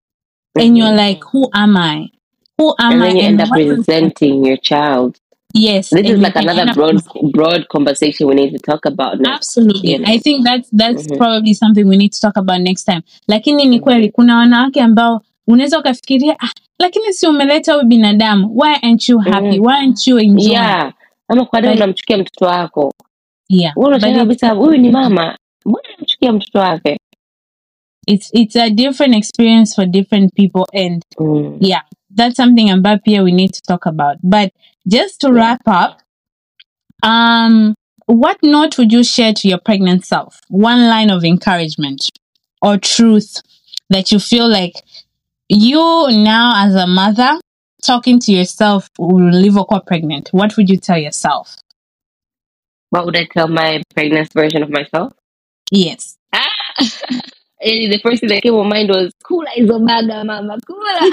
Speaker 1: and you're
Speaker 2: Mhm.
Speaker 1: like who am i who am
Speaker 2: and
Speaker 1: i
Speaker 2: then you end up
Speaker 1: what is-
Speaker 2: resenting your child
Speaker 1: yes
Speaker 2: this
Speaker 1: and
Speaker 2: is
Speaker 1: you
Speaker 2: like
Speaker 1: can
Speaker 2: another
Speaker 1: end up
Speaker 2: broad
Speaker 1: resent-
Speaker 2: broad conversation we need to talk about now
Speaker 1: absolutely
Speaker 2: you know.
Speaker 1: i think that's that's
Speaker 2: Mhm.
Speaker 1: probably something we need to talk about next time lakini ni
Speaker 2: Mhm.
Speaker 1: kweli kuna wanawake ambao unaweza ukafikiria ah, lakini si umeleta huyu binadamu why aren't you happy
Speaker 2: Mhm.
Speaker 1: why aren't you enjoying
Speaker 2: yeah ama kwa nini
Speaker 1: But-
Speaker 2: unamchukia mtoto wako
Speaker 1: yeah
Speaker 2: wewe
Speaker 1: but
Speaker 2: unashangaa
Speaker 1: it's,
Speaker 2: kabisa huyu ni mama mbona unamchukia mtoto wake
Speaker 1: it's it's a different experience for different people and
Speaker 2: mm.
Speaker 1: yeah, that's something about here we need to talk about. But just to
Speaker 2: Yeah.
Speaker 1: wrap up, um, what note would you share to your pregnant self? One line of encouragement or truth that you feel like you now as a mother talking to yourself will live or pregnant. What would you tell yourself?
Speaker 2: what would I tell my pregnant version of myself
Speaker 1: Yes.
Speaker 2: yani the first thing that came on mind was kula hizo baga mama kula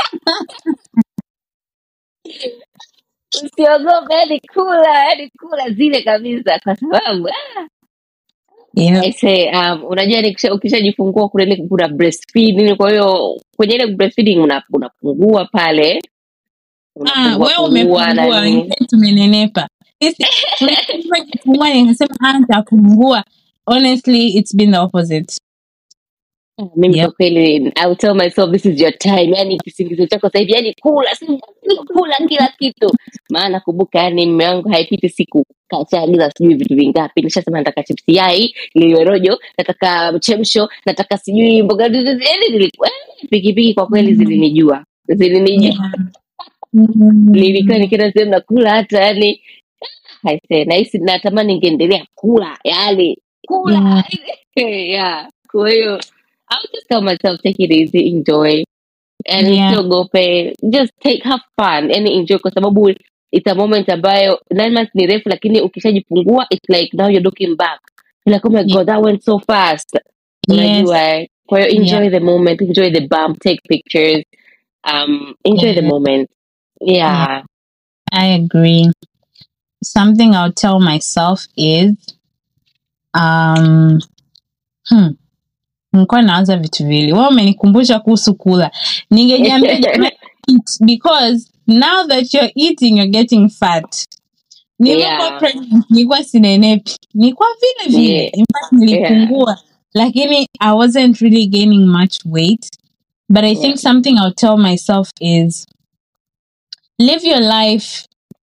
Speaker 2: usiogope yani kula yani kula zile kabisa kwa sababu ah,
Speaker 1: Yeah.
Speaker 2: I say, um, unajua yani ukisha- ukishajifungua kuna ile kuna breastfeeding kwa hiyo kwenye ile breastfeeding una- unapungua pale
Speaker 1: Ah,
Speaker 2: unapungua
Speaker 1: wewe
Speaker 2: pungua na
Speaker 1: umepungua,
Speaker 2: nini
Speaker 1: wengine tumenenepa. Sisi tulisema kifungua nikasema ah, nitapungua. Honestly, it's been the opposite.
Speaker 2: mimi
Speaker 1: Yep.
Speaker 2: kwa kweli I will tell myself this is your time yani kisingizio chako sasa hivi yani kula si- kula kila kitu maana kumbuka yani mume wangu haipiti siku kashaagiza sijui vitu vingapi nishasema nataka chipsi yai liwe rojo nataka mchemsho nataka sijui mboga yani nilikuwa eh, pikipiki kwa kweli zilinijua zilinijua
Speaker 1: Yeah. Mm.
Speaker 2: nilikuwa nikienda sehemu nakula hata yani haise nahisi natamani ningeendelea kula yani kula yeah kwa hiyo I would just tell myself take it easy enjoy and
Speaker 1: Yeah.
Speaker 2: usiogope just take have fun and enjoy kwa sababu it's a moment ambayo nine months ni refu lakini ukishajifungua it's like now you're looking back You're like oh my
Speaker 1: Yeah.
Speaker 2: god that went so fast
Speaker 1: Yes.
Speaker 2: unajua eh? kwa hiyo enjoy
Speaker 1: Yeah.
Speaker 2: the moment enjoy the bump take pictures um enjoy the
Speaker 1: Yeah.
Speaker 2: moment yeah
Speaker 1: I agree. Something I'll tell myself is um hmm, nilikuwa naanza vitu vili wewe umenikumbusha kuhusu kula ningejiambia jamani, eat because now that you're eating you're getting fat nilikuwa
Speaker 2: Yeah.
Speaker 1: pregnant nilikuwa sinenepi nilikuwa vile vile
Speaker 2: Yeah.
Speaker 1: in fact nilipungua lakini i wasn't really gaining much weight but i think
Speaker 2: Yeah.
Speaker 1: something i'll tell myself is live your life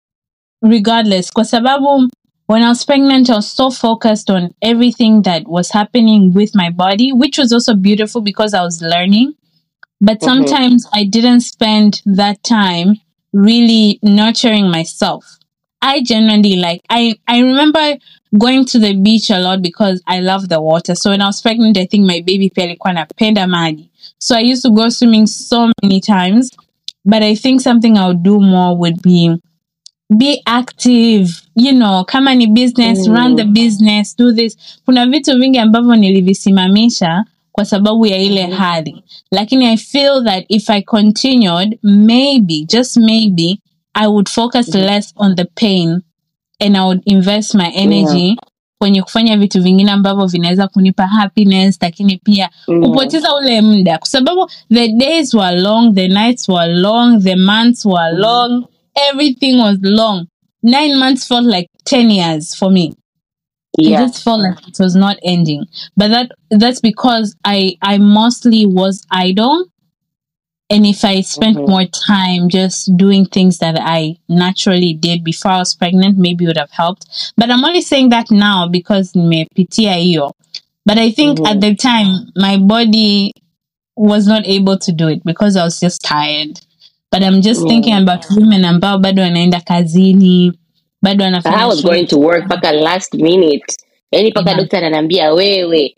Speaker 1: regardless kwa sababu when I was pregnant, I was so focused on everything that was happening with my body, which was also beautiful because I was learning. But
Speaker 2: Mhm.
Speaker 1: sometimes I didn't spend that time really nurturing myself. I genuinely like I I remember going to the beach a lot because I love the water. So when I was pregnant, I think my baby pia alikuwa anapenda maji. So I used to go swimming so many times. But I think something I would do more would be be active you know kama ni business
Speaker 2: Mm.
Speaker 1: run the business do this kuna vitu vingi ambavyo nilivisimamisha kwa sababu ya ile
Speaker 2: Mhm.
Speaker 1: hali lakini i feel that if i continued maybe just maybe i would focus
Speaker 2: Mhm.
Speaker 1: less on the pain and i would invest my energy kwenye kufanya vitu vingine ambavyo vinaweza kunipa happiness lakini pia
Speaker 2: Mm.
Speaker 1: kupoteza ule muda kwa sababu the days were long the nights were long the months were
Speaker 2: Mhm.
Speaker 1: long everything was long nine months felt like 10 years for me
Speaker 2: yeah
Speaker 1: it just felt like it was not ending but that that's because i i mostly was idle and if i spent
Speaker 2: Mhm.
Speaker 1: more time just doing things that i naturally did before i was pregnant maybe it would have helped but i'm only saying that now because nimepitia hiyo but i think
Speaker 2: Mhm.
Speaker 1: at the time my body was not able to do it because i was just tired but i'm just
Speaker 2: Yeah.
Speaker 1: thinking about women ambao bado wanaenda kazini bado
Speaker 2: I
Speaker 1: wanafanya
Speaker 2: was
Speaker 1: shughuli.
Speaker 2: going to work mpaka last minute yani mpaka
Speaker 1: Yeah.
Speaker 2: dokta ananiambia wewe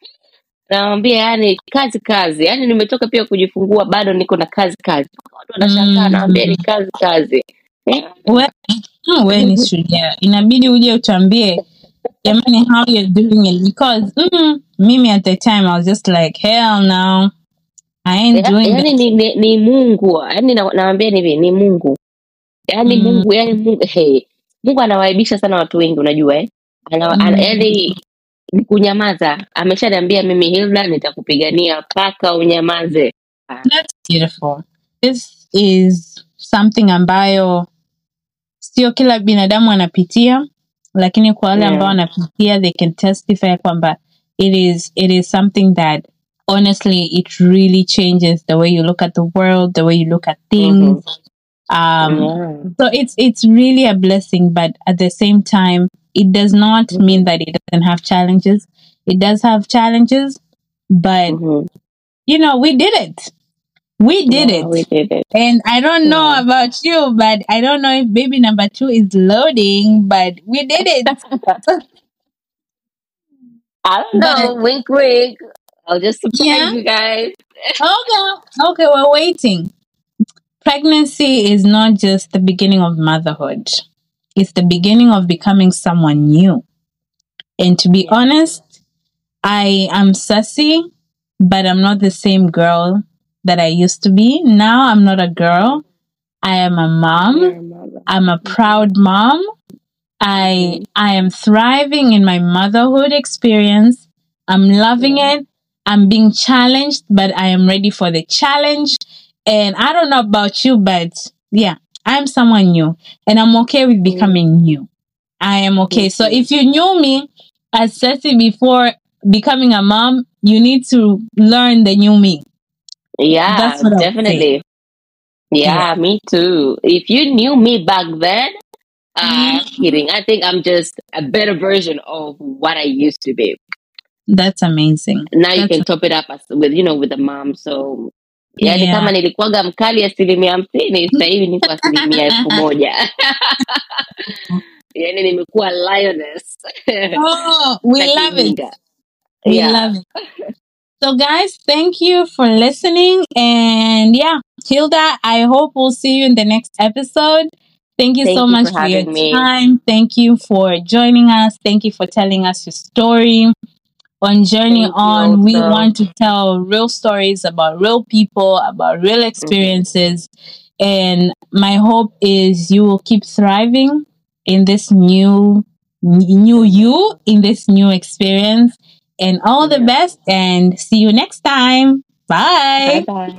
Speaker 2: nawambia yani kazi kazi yani nimetoka pia kujifungua bado niko na kazi kazi watu wanashangaa
Speaker 1: Mm.
Speaker 2: nawambia ni kazi kazi Yeah.
Speaker 1: we, mm, we ni shujaa inabidi uje utuambie jamani how you're doing it because mm, mimi at the time i was just like hell no i ain't
Speaker 2: Ya-
Speaker 1: doing
Speaker 2: yani
Speaker 1: that
Speaker 2: ni, ni, ni mungu yani na- nawambia ni hivi ni mungu yani
Speaker 1: Mm.
Speaker 2: mungu yani mungu hey, mungu anawaibisha sana watu wengi unajua eh? ana,
Speaker 1: Mm.
Speaker 2: ana, yani ni kunyamaza ameshaniambia mimi hilda nitakupigania mpaka unyamaze
Speaker 1: that's beautiful this is something ambayo sio kila binadamu anapitia lakini kwa wale
Speaker 2: Yeah.
Speaker 1: ambao wanapitia they can testify kwamba it is it is something that honestly it really changes the way you look at the world the way you look at things um
Speaker 2: Yeah.
Speaker 1: so it's it's really a blessing but at the same time it does not
Speaker 2: Mhm.
Speaker 1: mean that it doesn't have challenges it does have challenges but
Speaker 2: Mhm.
Speaker 1: you know we did it we did
Speaker 2: Yeah,
Speaker 1: it
Speaker 2: we did it.
Speaker 1: and I don't know
Speaker 2: Yeah.
Speaker 1: about you, but I don't know if baby number two is loading, but we did it.
Speaker 2: I don't know. wink, wink. I'll just surprise
Speaker 1: Yeah.
Speaker 2: you guys.
Speaker 1: okay, okay, we're waiting. Pregnancy is not just the beginning of motherhood, it's the beginning of becoming someone new. And to be honest, I am sassy, but I'm not the same girl that I used to be. Now I'm not a girl. I am a mom.
Speaker 2: You're a mother.
Speaker 1: I'm a proud mom. I I am thriving in my motherhood experience. I'm loving
Speaker 2: Yeah.
Speaker 1: it. I'm being challenged, but I am ready for the challenge. And I don't know about you, but yeah, I'm someone new and I'm okay with becoming new. I am okay. So
Speaker 2: Mhm.
Speaker 1: if you knew me as Ceci before becoming a mom, you need to learn the new me.
Speaker 2: Yeah,
Speaker 1: That's what I would say.
Speaker 2: definitely. Yeah, me too. If you knew me back then, uh,
Speaker 1: Mhm.
Speaker 2: kidding. I think I'm just a better version of what I used to be.
Speaker 1: That's amazing.
Speaker 2: Now you
Speaker 1: That's
Speaker 2: can top it up as, with you know with the mom. So yani
Speaker 1: Yeah.
Speaker 2: kama nilikuwaga mkali asilimia hamsini sasa hivi niko asilimia elfu moja yani nimekuwa lioness
Speaker 1: Oh, we
Speaker 2: Sitaki
Speaker 1: love it.
Speaker 2: ujinga.
Speaker 1: We
Speaker 2: Yeah.
Speaker 1: love it. So, guys, thank you for listening. And yeah, Hilda, I hope we'll see you in the next episode. Thank you
Speaker 2: Thank
Speaker 1: so
Speaker 2: you
Speaker 1: much
Speaker 2: for
Speaker 1: for, your
Speaker 2: having me.
Speaker 1: time. Thank you for joining us. Thank you for telling us your story. On Journey
Speaker 2: Thank you
Speaker 1: On, we
Speaker 2: also.
Speaker 1: want to tell real stories about real people, about real experiences. And my hope is you will keep thriving in this new new you in this new experience and all the
Speaker 2: Yeah.
Speaker 1: best and see you next time bye
Speaker 2: Bye bye.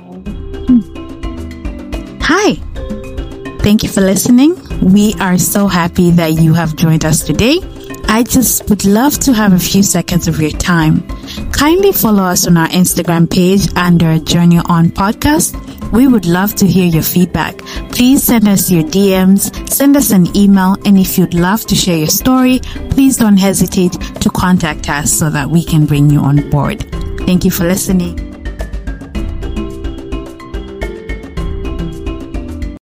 Speaker 1: hi thank you for listening we are so happy that you have joined us today I just would love to have a few seconds of your time. Kindly follow us on our Instagram page under Journey On Podcast. We would love to hear your feedback. Please send us your DMs, send us an email, and if you'd love to share your story, please don't hesitate to contact us so that we can bring you on board. Thank you for listening.